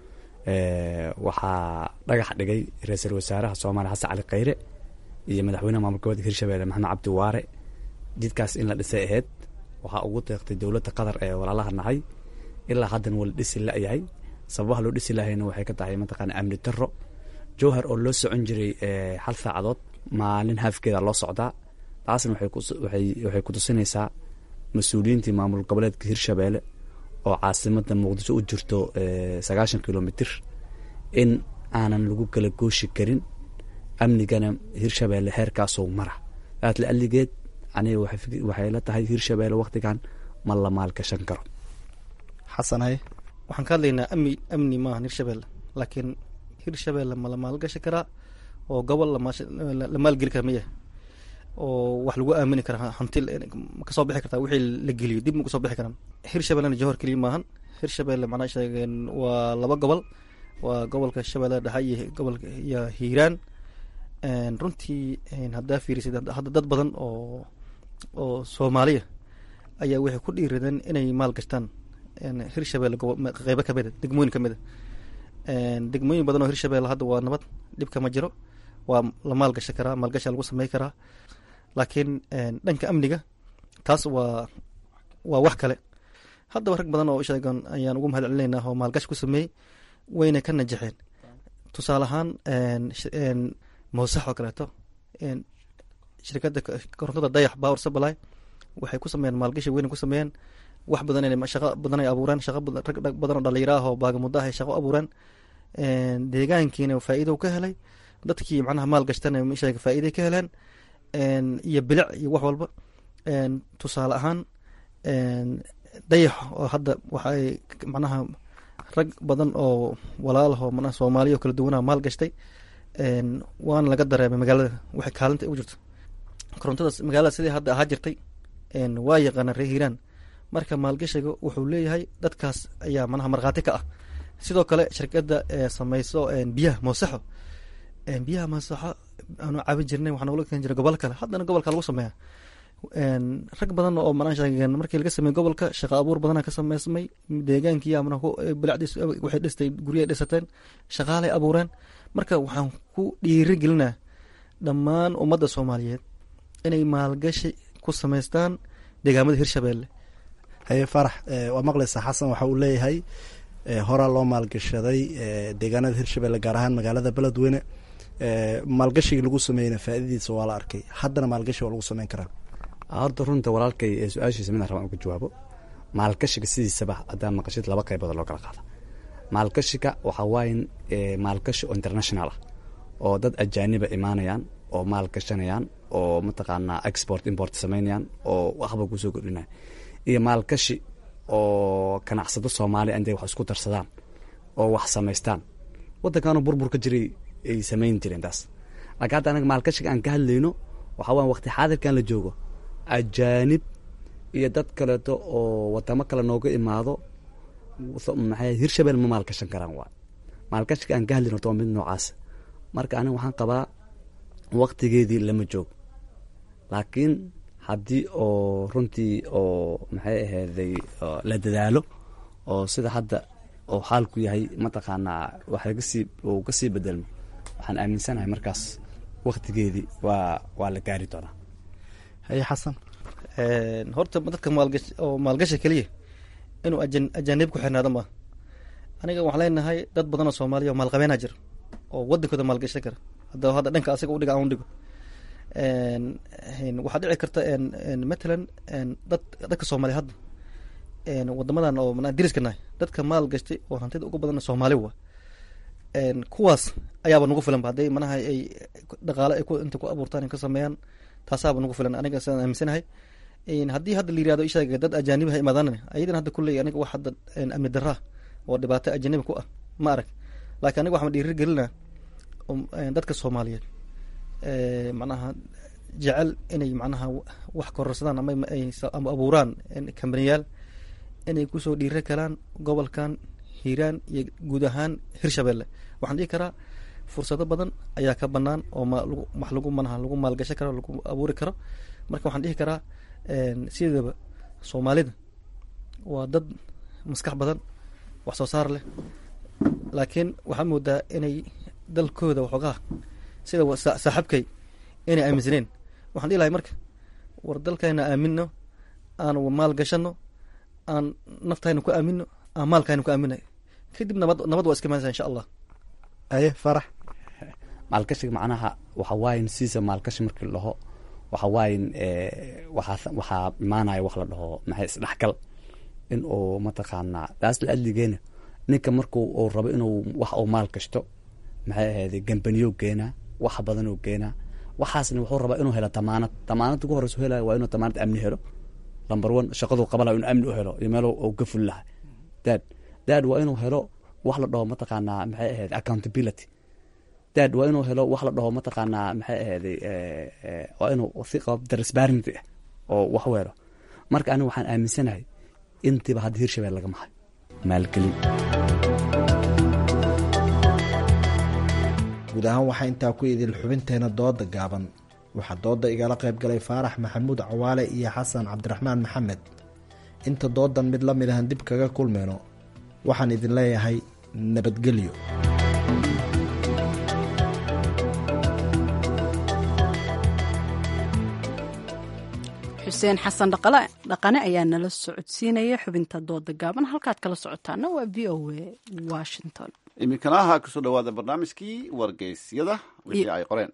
waxaa dhagax dhigay ra-iisul wasaaraha soomaaliya xasan cali khayre iyo madaxweynaha maamul goboleedka hirshabelle maxamed cabdi waare jidkaas in la dhisay ahayd waxaa ugu deeqtay dowladda qatar ee walaalaha nahay ilaa haddana waa la dhisi la-yahay sababaha loo dhisi lahayna waxay ka tahay mataqaana amni daro jowhar oo loo socon jiray hal saacadood maalin haafkeeda loo socdaa taasna waxay kutusinaysaa mas-uuliyiintii maamul goboleedka hirshabeelle oo caasimada muqdisho u jirto sagaashan kilomitr in aanan lagu kala gooshi karin amnigana hirshabeelle heerkaasoo mara aad la aligeed aniga waxay la tahay hirshabeelle waktigan ma la maalgashan karo xasanhay waxaan ka hadlaynaa amni amni maahan hirshabeelle laakiin hirshabeelle ma la maalgashi karaa oo gobol la maalgeli kara miya oo wax lagu aamini karaa hanti kasoo bixi kartaa wixii la geliyo dib ma kasoo bixi karaan hirshabellena johor keliya maahan hirshabelle macnaa sheegeen waa laba gobol waa gobolka shabeelle dhexe iyo gobolka iyo hiiraan runtii haddaa fiirisid hadda dad badan oo oo soomaaliya ayaa waxay ku dhiiradeen inay maal gashtaan hirshabelle qeybo kamida degmooyin kamida degmooyin badan oo hirshabelle hadda waa nabad dhibka ma jiro waa la maalgashi karaa maalgasha lagu samey karaa laakiin dhanka amniga taas waa waa wax kale haddaba rag badan oo sheegan ayaan ugu mahad celinaynaa oo maalgashi ku sameeyey wayna ka najaxeen tusaale ahaan moosax oo kaleeto shirkadda korontada dayax power supply waxay ku sameeyeen maalgashi weyna ku sameeyeen wax badan inay shaqo badan ay abuureen shaqo rag badan oo dhalinyaro ah oo baagamudo ah ay shaqo abuureen deegaankiina faa'iido ka helay dadkii macnaha maal gashtana sheega faa'iiday ka heleen iyo bilic iyo wax walba tusaale ahaan dayax oo hadda waxaay macnaha rag badan oo walaalahoo manaha soomaaliya oo kala duwanaa maal gashtay waana laga dareemay magaalada waxay kaalinta ugu jirto korontadaas magaalada sidii hadda ahaa jirtay waa yaqaana reer hiiraan marka maalgashiga wuxuu leeyahay dadkaas ayaa manaha markhaati ka ah sidoo kale shirkadda sameyso biyaha moosaxo biyaha moosaxo aanu caabin jirnay waxaa nogula keeni jiray gobol kale haddana gobolka lagu sameeya rag badan oo manaa sheegeen markii laga sameeyey gobolka shaqo abuur badana ka sameysmay deegaankii amana bilacdiis waxay dhistay guryahay dhisateen shaqaalay abuureen marka waxaan ku dhiiri gelinaa dhammaan ummadda soomaaliyeed inay maalgashi ku sameystaan deegaamada hirshabeelle haye farax waa maqlaysaa xasan waxa uu leeyahay horaa loo maalgashaday deegaanada hirshabelle gaar ahaan magaalada beledweyne maalgashigii lagu sameeyeyna faaidadiisa waa la arkay haddana maalgashi waa lagu sameyn karaa horta runta walaalkay ee su-aashiisa midaan rabaan uga jawaabo maalgashiga sidiisaba haddaa maqashid laba qaybood loo kala qaada maalgashiga waxaa waaye maalgashi oo international ah oo dad ajaaniba imaanayaan oo maal gashanayaan oo mataqaanaa export import samaynayaan oo waxba kusoo kordhinaya iyo maalgashi oo ganacsado soomaaliya intay wax isku darsadaan oo wax samaystaan waddankaanu burbur ka jiray ay samayn jireen taas laakiin hadda anaga maalgashiga aan ka hadlayno waxaa waaya waqti xaadirkan la joogo ajaanib iyo dad kaleeto oo wadamo kale nooga imaado maxay hirshabelle ma maalgashan karaan waa maalgashiga aan ka hadlayno horta waa mid noocaas marka aniga waxaan qabaa waqtigeedii lama joog laakiin haddii oo runtii oo maxay ahayday la dadaalo oo sida hadda oo xaalku yahay mataqaanaa wax lagasii uu kasii bedelmo waxaan aaminsanahay markaas waktigeedii waa waa la gaari doonaa haye xasan horta dadka maalgash oo maalgasha keliya inuu ajan ajaanib ku xirnaado maaha aniga waxaan leenahay dad badan oo soomaaliya oo maalqabeenaa jira oo wadankooda maalgashan kara hadda hadda dhanka asiga udhiga aan udhigo waxaa dhici karta matalan dad dadka soomaaliya hadda wadamadan oo mana diriska nahay dadka maal gashtay oo hantida ugu badan soomaali wa kuwaas ayaaba nagu filan ba hadday manaha ay dhaqaale ay inta ku abuurtaan ka sameeyaan taasaaba nagu filan aniga sidaan aaminsanahay haddii hadda la yirahdo ishaga dad ajaanib ha imaadaan ayadan hadda kulley aniga wax hadda amni daraa oo dhibaato ajanabi ku ah ma arag laakiin aniga waxaan dhiiri gelinaa dadka soomaaliyeed macnaha jecel inay macnaha wax kororsadaan ama ama abuuraan kambaniyaal inay kusoo dhiira kalaan gobolkan hiiraan iyo guud ahaan hirshabelle waxaan dhihi karaa fursado badan ayaa ka banaan oo wax lagu manaha lagu maalgashan karo lagu abuuri karo marka waxaan dhihi karaa sideedaba soomaalida waa dad maskax badan wax soo saar leh laakiin waxaa moodaa inay dalkooda waxoogaa sida saaxabkay inay aaminsaneen waxaan dhihi lahay marka war dalkayna aamino aan maal gashano aan naftayna ku aamino aan maalkayna ku aamina kadib nabad nabad waa iska imaanaysa insha allah aye farax maalgashiga macnaha waxa waayin siisa maalgashi markii la dhaho waxa waayin waxaa waxaa imaanaya wax la dhaho maxay isdhexgal in uu mataqaanaa taas la adligeena ninka marku uu rabo inuu wax uu maal gashto maxay ahayday gambaniyo geenaa wax badan oo geenaa waxaasna wuxuu rabaa inuu helo damaanad damaanad ugu horeysa helaya waa inuu damaanad amni helo number one shaqaduu qaban laha inuu amni u helo iyo meel uu ka fuli lahay dad dad waa inuu helo wax la dhaho mataqaanaa maxay ahayd accountability dad waa inuu helo wax la dhaho mataqaanaa maxay ahayday waa inuu si qab transparency ah oo wax u helo marka aniga waxaan aaminsanahay intiiba hadda hirshabelle lagama hayo maalgelin guud ahaan waxaa intaa ku idil xubinteena dooda gaaban waxaa dooda igala qayb galay faarax maxamuud cawaale iyo xasan cabdiraxmaan maxamed inta doodan mid la mid ahan dib kaga kulmayno waxaan idin leeyahay nabadgelyo xuseen xasan dhaqane ayaa nala socodsiinaya xubinta dooda gaaban halkaad kala socotaana waa v o a washington iminkana ha kusoo dhawaada barnaamijkii wargeysyada wixii ay qoreen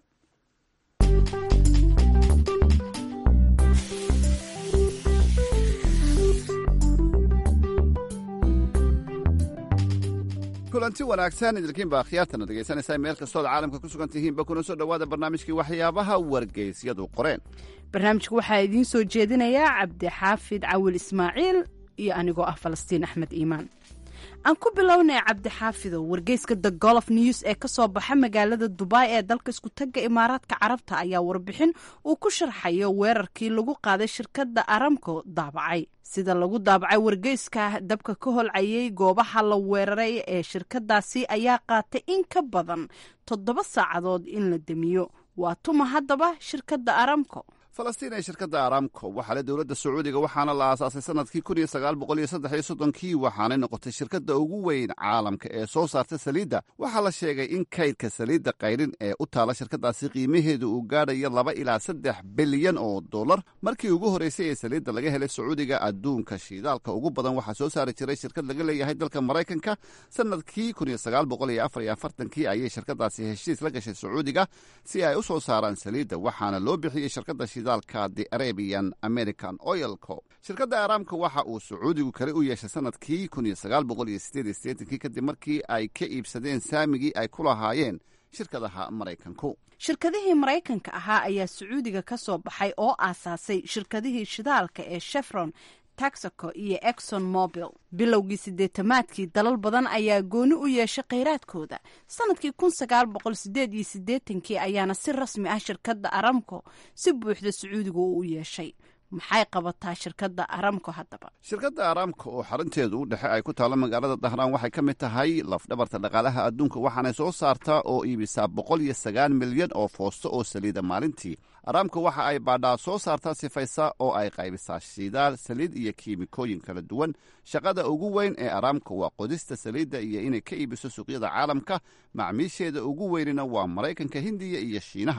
kulanti wanaagsan idilkiinba akhyaartana dhegaysanaysaa meel kastood caalamka ku sugan tihiinba kuna soo dhowaada barnaamijkii waxyaabaha wargeysyadu qoreen barnaamijka waxaa idiin soo jeedinayaa cabdixaafid cawil ismaaciil iyo anigoo ah falastiin axmed iimaan aan ku bilownay cabdixaafidow wargeyska the golof news ee ka soo baxa magaalada dubai ee dalka iskutagga imaaraadka carabta ayaa warbixin uu ku sharxayo weerarkii lagu qaaday shirkadda aramco daabacay sida lagu daabacay wargeyska dabka ka holcayay goobaha la weeraray ee shirkadaasi ayaa qaatay in ka badan toddoba saacadood in la demiyo waa tuma haddaba shirkadda aramco falastiin ee shirkadda aramco waxaa le dowladda sacuudiga waxaana la aasaasay sanadkii kun iyo sagaal boqol iyo saddex iyo soddonkii waxaanay noqotay shirkadda ugu weyn caalamka ee soo saarta saliidda waxaa la sheegay in kaydka saliidda qayrin ee u taala shirkaddaasi qiimaheedu uu gaadhayo laba ilaa saddex bilyan oo dollar markii ugu horreysay ee saliidda laga helay sacuudiga adduunka shiidaalka ugu badan waxaa soo saari jiray shirkad laga leeyahay dalka maraykanka sanadkii kun iyo sagaal boqol iyo afar iyo afartankii ayay shirkaddaasi heshiis la gashay sacuudiga si ay u soo saaraan saliidda waxaana loo bixiyey shirkadda shidaalka the arabian american oil co shirkadda aramka waxa uu sacuudigu kale u yeeshay sanadkii kun iyo sagaal boqol iyo sideed iyo siddeetankii kadib markii ay ka iibsadeen saamigii ay ku lahaayeen shirkadaha maraykanku shirkadihii maraykanka ahaa ayaa sacuudiga ka soo baxay oo aasaasay shirkadihii shidaalka ee shefron taxaco iyo exxon mobil bilowgii sideetamaadkii dalal badan ayaa gooni u yeeshay kheyraadkooda sanadkii kun sagaal boqol sideed iyo siddeetankii ayaana si rasmi ah shirkadda aramco si buuxda sacuudiga uu u yeeshay maxay qabataa shirkadda aramco haddaba shirkadda aramco oo xarunteedu u dhexe ay ku taalo magaalada dahraan waxay ka mid tahay lafdhabarta dhaqaalaha adduunka waxaanay soo saartaa oo iibisaa boqol iyo sagaal milyan oo foosto oo saliida maalintii aramco waxa ay baadhaa soo saartaa sifaysa oo ay qaybisaa shidaal saliid iyo kiimikooyin kala duwan shaqada ugu weyn ee aramco waa qodista saliidda iyo inay ka iibiso suuqyada caalamka macmiisheeda ugu weynina waa maraykanka hindiya iyo shiinaha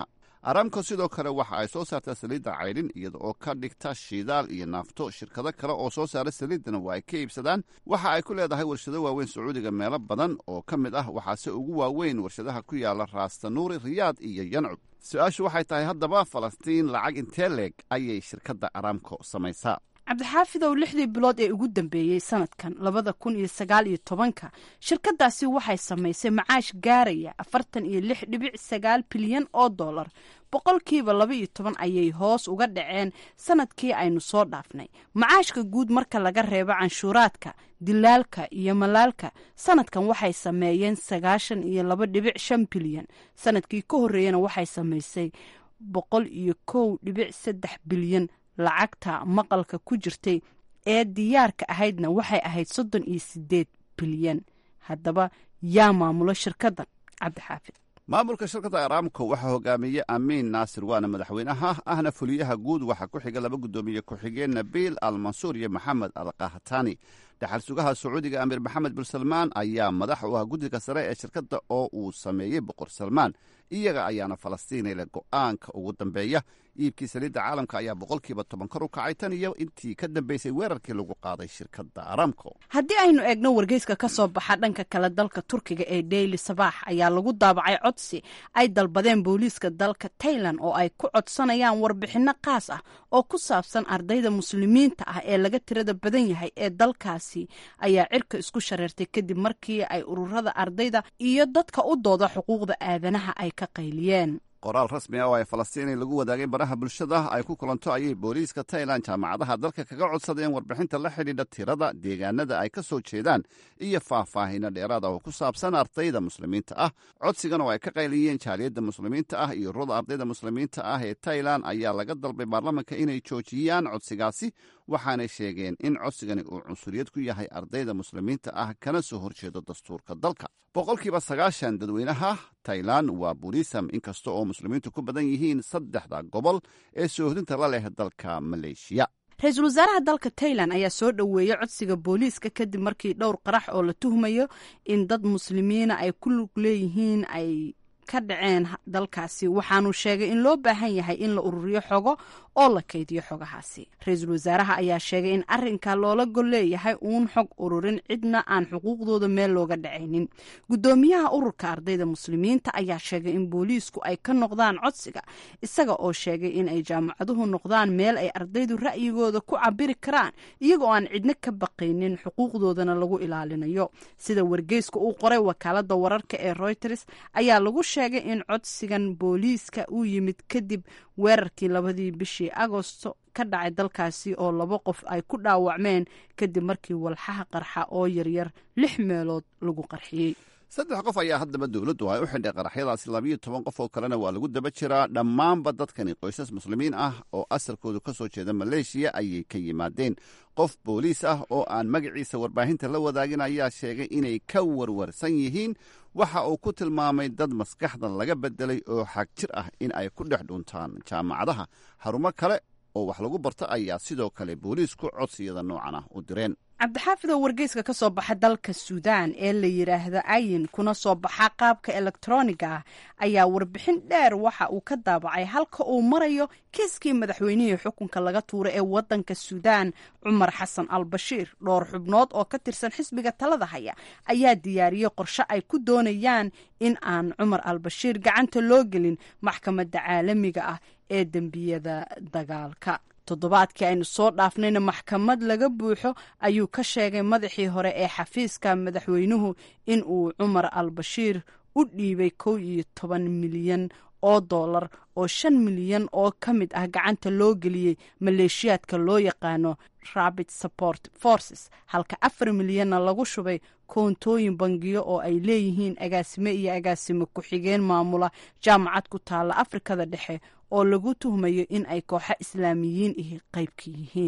aramco sidoo kale waxa ay soo saartaa saliidda caydhin iyada oo ka dhigta shidaal iyo naafto shirkado kale oo soo saara saliiddana waa ay ka iibsadaan waxa ay ku leedahay warshado waaweyn sacuudiga meelo badan oo ka mid ah waxaase ugu waaweyn warshadaha ku yaala raastanuuri riyaad iyo yancub su-aashu waxay tahay haddaba falastiin lacag intee leeg ayay shirkadda aramco samaysaa cabdixaafidow lixdii bilood ee ugu dambeeyey sanadkan labada kun iyo sagaal iyo tobanka shirkadaasi waxay samaysay macaash gaaraya afartan iyo lix dhibic sagaal bilyan oo dollar boqolkiiba laba iyo toban ayay hoos uga dhaceen sanadkii aynu soo dhaafnay macaashka guud marka laga reebo canshuuraadka dilaalka iyo malaalka sanadkan waxay sameeyeen sagaashan iyo laba dhibic shan bilyan sanadkii ka horreeyana waxay samaysay boqol iyo kow dhibic saddex bilyan lacagta maqalka ku jirtay ee diyaarka ahaydna waxay ahayd soddon iyo sideed bilyan haddaba yaa maamulo shirkaddan cabdixaafid maamulka shirkadda aramco waxaa hogaamiye amiin naasir waana madaxweynaha ahna fuliyaha guud waxaa ku xiga laba guddoomiye ku-xigeen nabiil al mansuur iyo maxamed al kahtani dhaxal sugaha sacuudiga amiir maxamed bin salmaan ayaa madax u ah guddiga sare ee shirkadda oo uu sameeyey boqor salmaan iyaga ayaana falastiinile go'aanka ugu dambeeya iibkii saliidda caalamka ayaa boqolkiiba toban kor u kacay tan iyo intii ka dambeysay weerarkii lagu qaaday shirkadda aramco haddii aynu eegno wargeyska ka soo baxa dhanka kale dalka turkiga ee daily sabaax ayaa lagu daabacay codsi ay dalbadeen booliiska dalka tailan oo ay ku codsanayaan warbixinno qaas ah oo ku saabsan ardayda muslimiinta ah ee laga tirada badan yahay ee dalkaasi ayaa cirka isku shareertay kadib markii ay ururada ardayda iyo dadka u dooda xuquuqda aadanaha ay ka qayliyeen qoraal rasmi ah oo ay falastiini lagu wadaagay baraha bulshada ay ku kulanto ayay booliiska tailan jaamacadaha dalka kaga codsadeen warbixinta la xidhiidha tirada deegaanada ay ka soo jeedaan iyo faahfaahino dheeraada oo ku saabsan ardayda muslimiinta ah codsigan oo ay ka qayliyeen jaaliyadda muslimiinta ah iyo ururada ardayda muslimiinta ah ee tailan ayaa laga dalbay baarlamanka inay joojiyaan codsigaasi waxaanay sheegeen in codsigani uu cunsuriyad ku yahay ardayda muslimiinta ah kana soo horjeedo dastuurka dalka boqolkiiba sagaashan dadweynaha tailan waa burisam inkasta oo muslimiintu ku badan yihiin saddexda gobol ee soohodinta la leh dalka maleeshiya ra-iisul wasaaraha dalka tailan ayaa soo dhoweeyey codsiga booliiska kadib markii dhowr qarax oo la tuhmayo in dad muslimiina ay ku lug leeyihiin ay ka dhaceen dalkaasi waxaanu sheegay in loo baahan yahay in la ururiyo xogo oo la kaydiyo xogahaasi ra-iisul wasaaraha ayaa sheegay in arinka loola gol leeyahay uun xog ururin cidna aan xuquuqdooda meel looga dhacaynin guddoomiyaha ururka ardayda muslimiinta ayaa sheegay in booliisku ay ka noqdaan codsiga isaga oo sheegay in ay jaamacaduhu noqdaan meel ay ardaydu ra'yigooda ku cabiri karaan iyagoo aan cidna ka baqaynin xuquuqdoodana lagu ilaalinayo sida wargeyska uu qoray wakaalada wararka ee reuters ayaa lagu sheegay in codsigan booliiska uu yimid kadib weerarkii labadii bishii agosto ka dhacay dalkaasi oo laba qof ay ku dhaawacmeen kadib markii walxaha qarxa oo yaryar lix meelood lagu qarxiyey saddex qof ayaa haddaba dowladdu ay u xidhay qaraxyadaasi labayo toban qof oo kalena waa lagu daba jiraa dhammaanba dadkani qoysas muslimiin ah oo asalkoodu ka soo jeeda maleeshiya ayay ka yimaadeen qof booliis ah oo aan magaciisa warbaahinta la wadaagin ayaa sheegay inay ka warwarsan yihiin waxa uu ku tilmaamay dad maskaxda laga bedelay oo xag jir ah in ay ku dhex dhuntaan jaamacadaha xarumo kale oo wax lagu barto ayaa sidoo kale booliisku codsiyada noocan ah u direen cabdixaafidoo wargeyska ka soo baxa dalka suudaan ee la yidhaahdo ayin kuna soo baxa qaabka elektroniga ah ayaa warbixin dheer waxa uu ka daabacay halka uu marayo kiiskii madaxweynihii xukunka laga tuuray ee wadanka suudaan cumar xasan al bashiir dhowr xubnood oo ka tirsan xisbiga talada haya ayaa diyaariyey qorshe ay ku doonayaan in aan cumar al bashiir gacanta loo gelin maxkamadda caalamiga ah ee dembiyada dagaalka toddobaadkii aynu soo dhaafnayna maxkamad laga buuxo ayuu ka sheegay madaxii hore ee xafiiska madaxweynuhu in uu cumar al bashiir u dhiibay kow iyo toban milyan oo dollar oo shan milyan oo ka mid ah gacanta loo geliyey maleeshiyaadka loo yaqaano rabit support forces halka afar milyanna lagu shubay koontooyin bangiyo oo ay leeyihiin agaasime iyo agaasime ku-xigeen maamula jaamacad ku taalla afrikada dhexe oo lagu tuhmayo in ay kooxo islaamiyiin ihi qaybka yihiin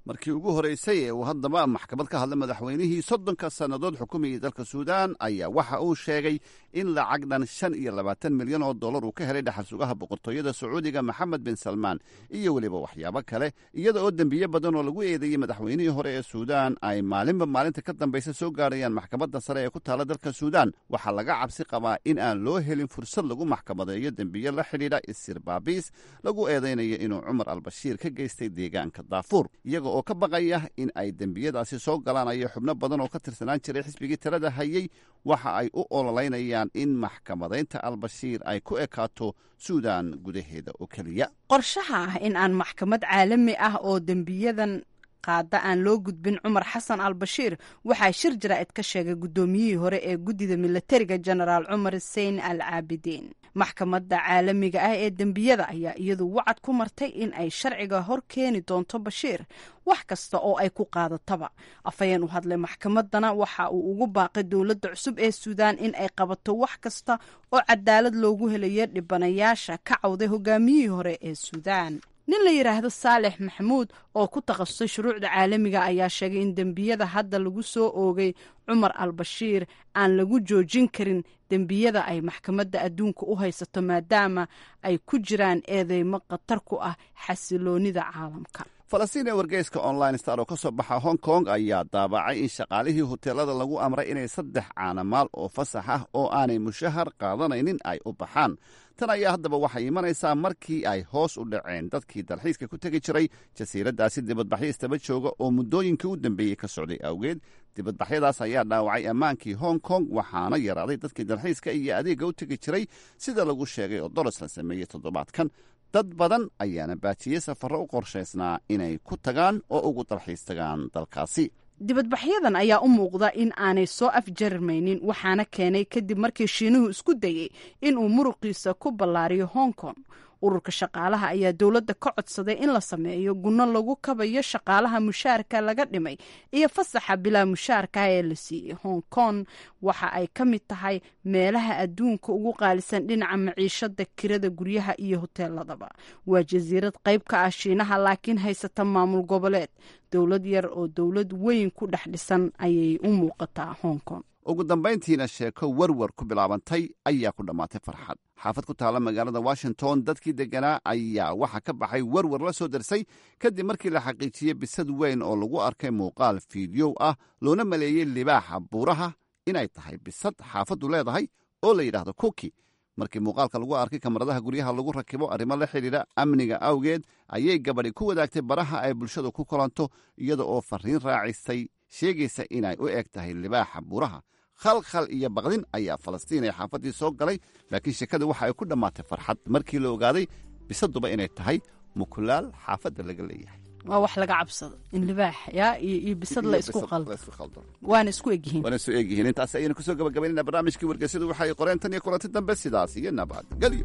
markii ugu horeysay ee uu haddaba maxkamad ka hadlay madaxweynihii soddonka sannadood xukumayay dalka suudaan ayaa waxa uu sheegay in lacag dhan shan iyo labaatan milyan oo dollar uu ka helay dhaxal sugaha boqortooyada sacuudiga maxamed bin salmaan iyo weliba waxyaabo kale iyada oo dembiye badan oo lagu eedeeyey madaxweynihii hore ee suudaan ay maalinba maalinta ka dambaysa soo gaarayaan maxkamadda sare ee ku taala dalka suudaan waxaa laga cabsi qabaa in aan loo helin fursad lagu maxkamadeeyo dembiye la xidhiidha isir baabiis lagu eedaynayo inuu cumar albashiir ka geystay deegaanka daafuur iyaga oo ka baqaya in ay dembiyadaasi soo galaanayo xubno badan oo ka tirsanaan jiray xisbigii talada hayey waxa ay u ololeynayaan in maxkamadaynta albashiir ay ku ekaato suudaan gudaheeda oo keliya qorshaha ah in aan maxkamad caalami ah oo dembiyadan qaada aan loo gudbin cumar xasan al bashiir waxaa shir jaraa'id ka sheegay guddoomiyihii hore ee guddida milatariga genaraal cumar sein al caabidiin maxkamadda caalamiga ah ee dembiyada ayaa iyadu wacad ku martay in ay sharciga hor keeni doonto bashiir wax kasta oo ay ku qaadataba afhayeen u hadlay maxkamaddana waxa uu ugu baaqay dowladda cusub ee suudaan in ay qabato wax kasta oo cadaalad loogu helayo dhibanayaasha ka cawday hogaamiyihii hore ee suudaan nin la yidhaahdo saalex maxamuud oo ku takhasusay shuruucda caalamiga ayaa sheegay in dembiyada hadda lagu soo oogay cumar al bashiir aan lagu joojin karin dembiyada ay maxkamadda adduunka u haysato maadaama ay ku jiraan eedeymo khatar ku ah xasiloonida caalamka falastiin ee wargeyska online star oo ka soo baxa hong kong ayaa daabacay in shaqaalihii hoteelada lagu amray inay saddex caanamaal oo fasax ah oo aanay mushahar qaadanaynin ay u baxaan tan ayaa haddaba waxay imanaysaa markii ay hoos u dhaceen dadkii dalxiiska ku tegi jiray jasiiraddaasi dibadbaxyo istaba jooga oo muddooyinkii u dambeeyey ka socday awgeed dibadbaxyadaas ayaa dhaawacay ammaankii hong kong waxaana yaraaday dadkii dalxiiska iyo adeegga u tegi jiray sida lagu sheegay oo doros la sameeyey toddobaadkan dad badan ayaana baajiyey safarro u qorshaysnaa inay ku tagaan oo ugu dalxiis tagaan dalkaasi dibadbaxyadan ayaa u muuqda in aanay soo afjarmaynin waxaana keenay kadib markii shiinuhu isku dayey inuu muruqiisa ku ballaariyo hong kong ururka shaqaalaha ayaa dowladda ka codsaday in la sameeyo gunno lagu kabayo shaqaalaha mushaarka laga dhimay iyo fasaxa bilaa mushaarka ee la siiyey hong kong waxa ay ka mid tahay meelaha adduunka ugu qaalisan dhinaca maciishada kirada guryaha iyo hoteeladaba waa jasiirad qayb ka ah shiinaha laakiin haysata maamul goboleed dowlad yar oo dowlad weyn ku dhex dhisan ayay u muuqataa hong kong ugu dambayntiina sheeko werwer ku bilaabantay ayaa ku dhammaatay farxad xaafad ku taalla magaalada washington dadkii degganaa ayaa waxaa ka baxay werwer la soo darsay kadib markii la xaqiijiyey bisad weyn oo lagu arkay muuqaal fiidiyow ah loona maleeyey libaaxa buuraha inay tahay bisad xaafaddu leedahay oo la yidhaahdo kuki markii muuqaalka lagu arkay kamaradaha guryaha lagu rakibo arrimo la xidhiidha amniga awgeed ayay gabadhi ku wadaagtay baraha ay bulshadu ku kulanto iyada oo fariin raacisay sheegaysa inay u eg tahay libaaxa buuraha khalkhal iyo baqdin ayaa falastiin ee xaafaddii soo galay laakiin sheekada waxa ay ku dhammaatay farxad markii la ogaaday bisaduba inay tahay mukulaal xaafadda laga leeyahay waa wax laga cabsado in libaax yaa iyo bisad la isku qaldo waana isku egyihiin waana isku egyihiin intaas ayaynu kusoo gabagabaynayna barnaamijkii wargeysyadu waxay qoreen tan iyo kulanti dambe sidaas iyo nabad gelyo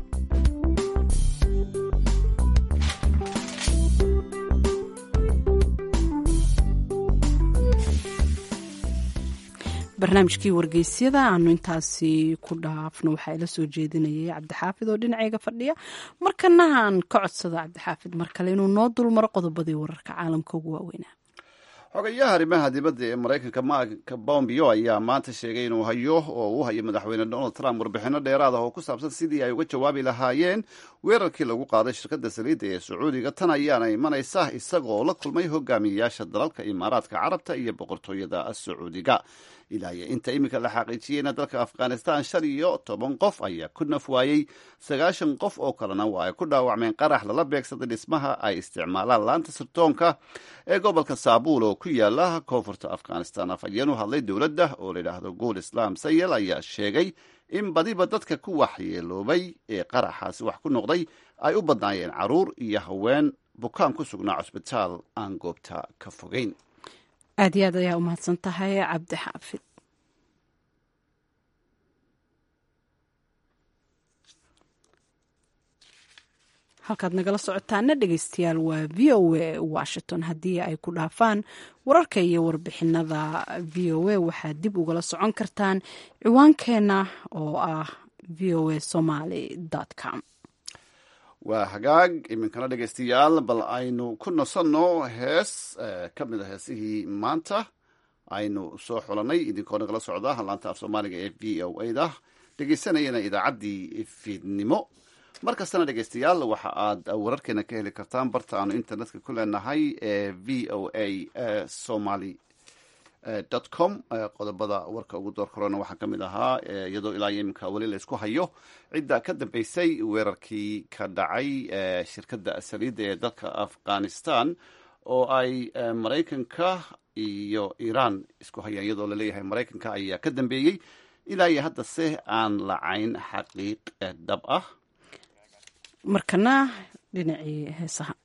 barnaamijkii wargeysyada aanu intaasi ku dhaafno waxaa ila soo jeedinayay cabdixaafid oo dhinacayga fadhiya markana aan ka codsado cabdixaafid mar kale inuu noo dulmaro qodobadii wararka caalamka ugu waaweynaa xogayaha arrimaha dibadda ee maraykanka mark bombio ayaa maanta sheegay inuu hayo oo uu hayo madaxweyne donald trump warbixinno dheeraad ah oo ku saabsan sidii ay uga jawaabi lahaayeen weerarkii lagu qaaday shirkadda saliidda ee sacuudiga tan ayaana imanaysa isagoo la kulmay hogaamiyeyaasha dalalka imaaraadka carabta iyo boqortooyada sacuudiga ilaa iyo inta iminka la xaqiijiyeyna dalka afghanistan shan iyo toban qof ayaa ku naf waayey sagaashan qof oo kalena waa ay ku dhaawacmeen qarax lala beegsaday dhismaha ay isticmaalaan laanta sirdoonka ee gobolka saabuul oo ku yaala koonfurta afghanistan afhayeen u hadlay dowladda oo layidhaahdo guul islaam sayel ayaa sheegay in badiba dadka ku waxyeeloobay ee qaraxaasi wax ku noqday ay u badnaayeen caruur iyo haween bukaan ku sugnaa cusbitaal aan goobta ka fogeyn aad iyo aad ayaa u mahadsan tahay cabdi xaafid halkaad nagala socotaana dhegeystayaal waa v o a washington haddii ay ku dhaafaan wararka iyo warbixinada v o a waxaad dib ugala socon kartaan ciwaankeenna oo ah v o a somaly com waa hagaag iminkana dhegaystayaal bal aynu ku nasanno hees ka mid a heesihii maanta aynu soo xulanay idinkoo nagala socda laanta af soomaaliga ee v o a da dhegaysanayana idaacaddii fiidnimo mar kastana dhegaystayaal waxa aad wararkeena ka heli kartaan barta aanu internetka ku leenahay ee v o a somaly dot com qodobada warka ugu door korona waxaa ka mid ahaa iyadoo ilaa iyo iminka weli la isku hayo cidda ka dambeysay weerarkii ka dhacay shirkadda saliidda ee dalka afghanistan oo ay maraykanka iyo iiraan isku hayaan iyadoo laleeyahay maraykanka ayaa ka dambeeyey ilaa iyo haddase aan lacayn xaqiiq dhab ah markana dhinacii heesaha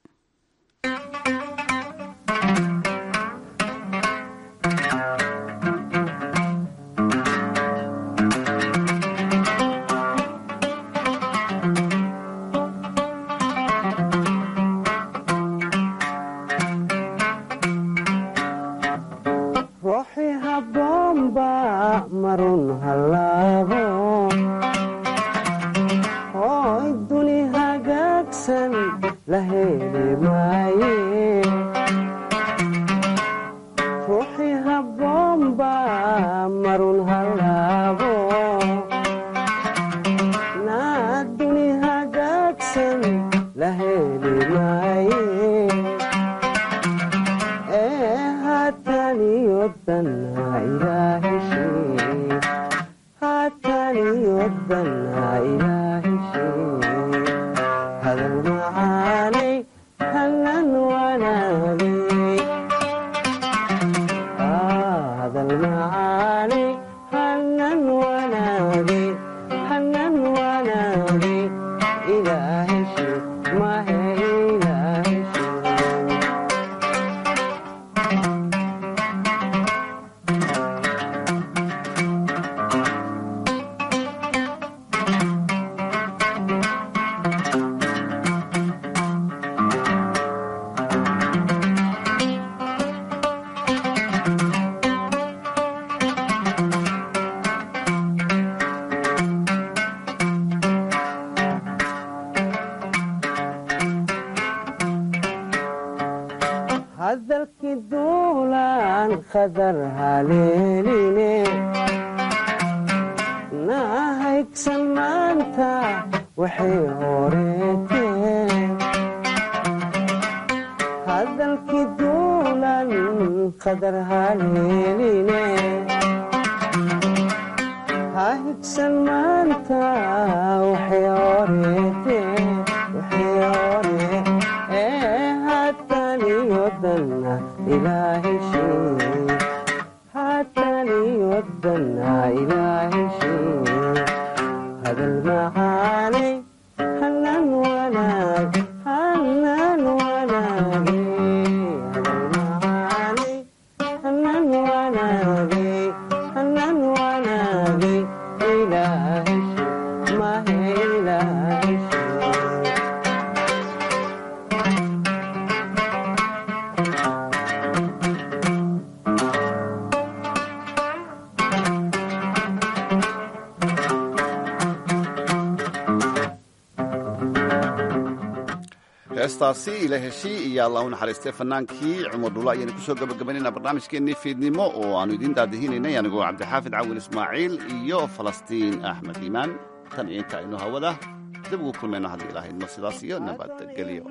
heestaasi ila heshii iyo allah u naxariistay fanaankii cumar dhula ayaynu kusoo gabagabaynayna barnaamijkeennii fiidnimo oo aanu idiin daadihinaynay anigoo cabdixaafid cawil ismaaciil iyo falastiin axmed iimaan tan iyo inta aynu hawada dib ugu kulmayno haddii ilahaydno sidaas iyo nabadgelyo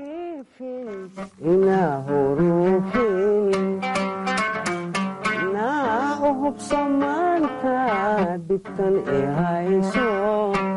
hubsamaanta dhibtan i hayso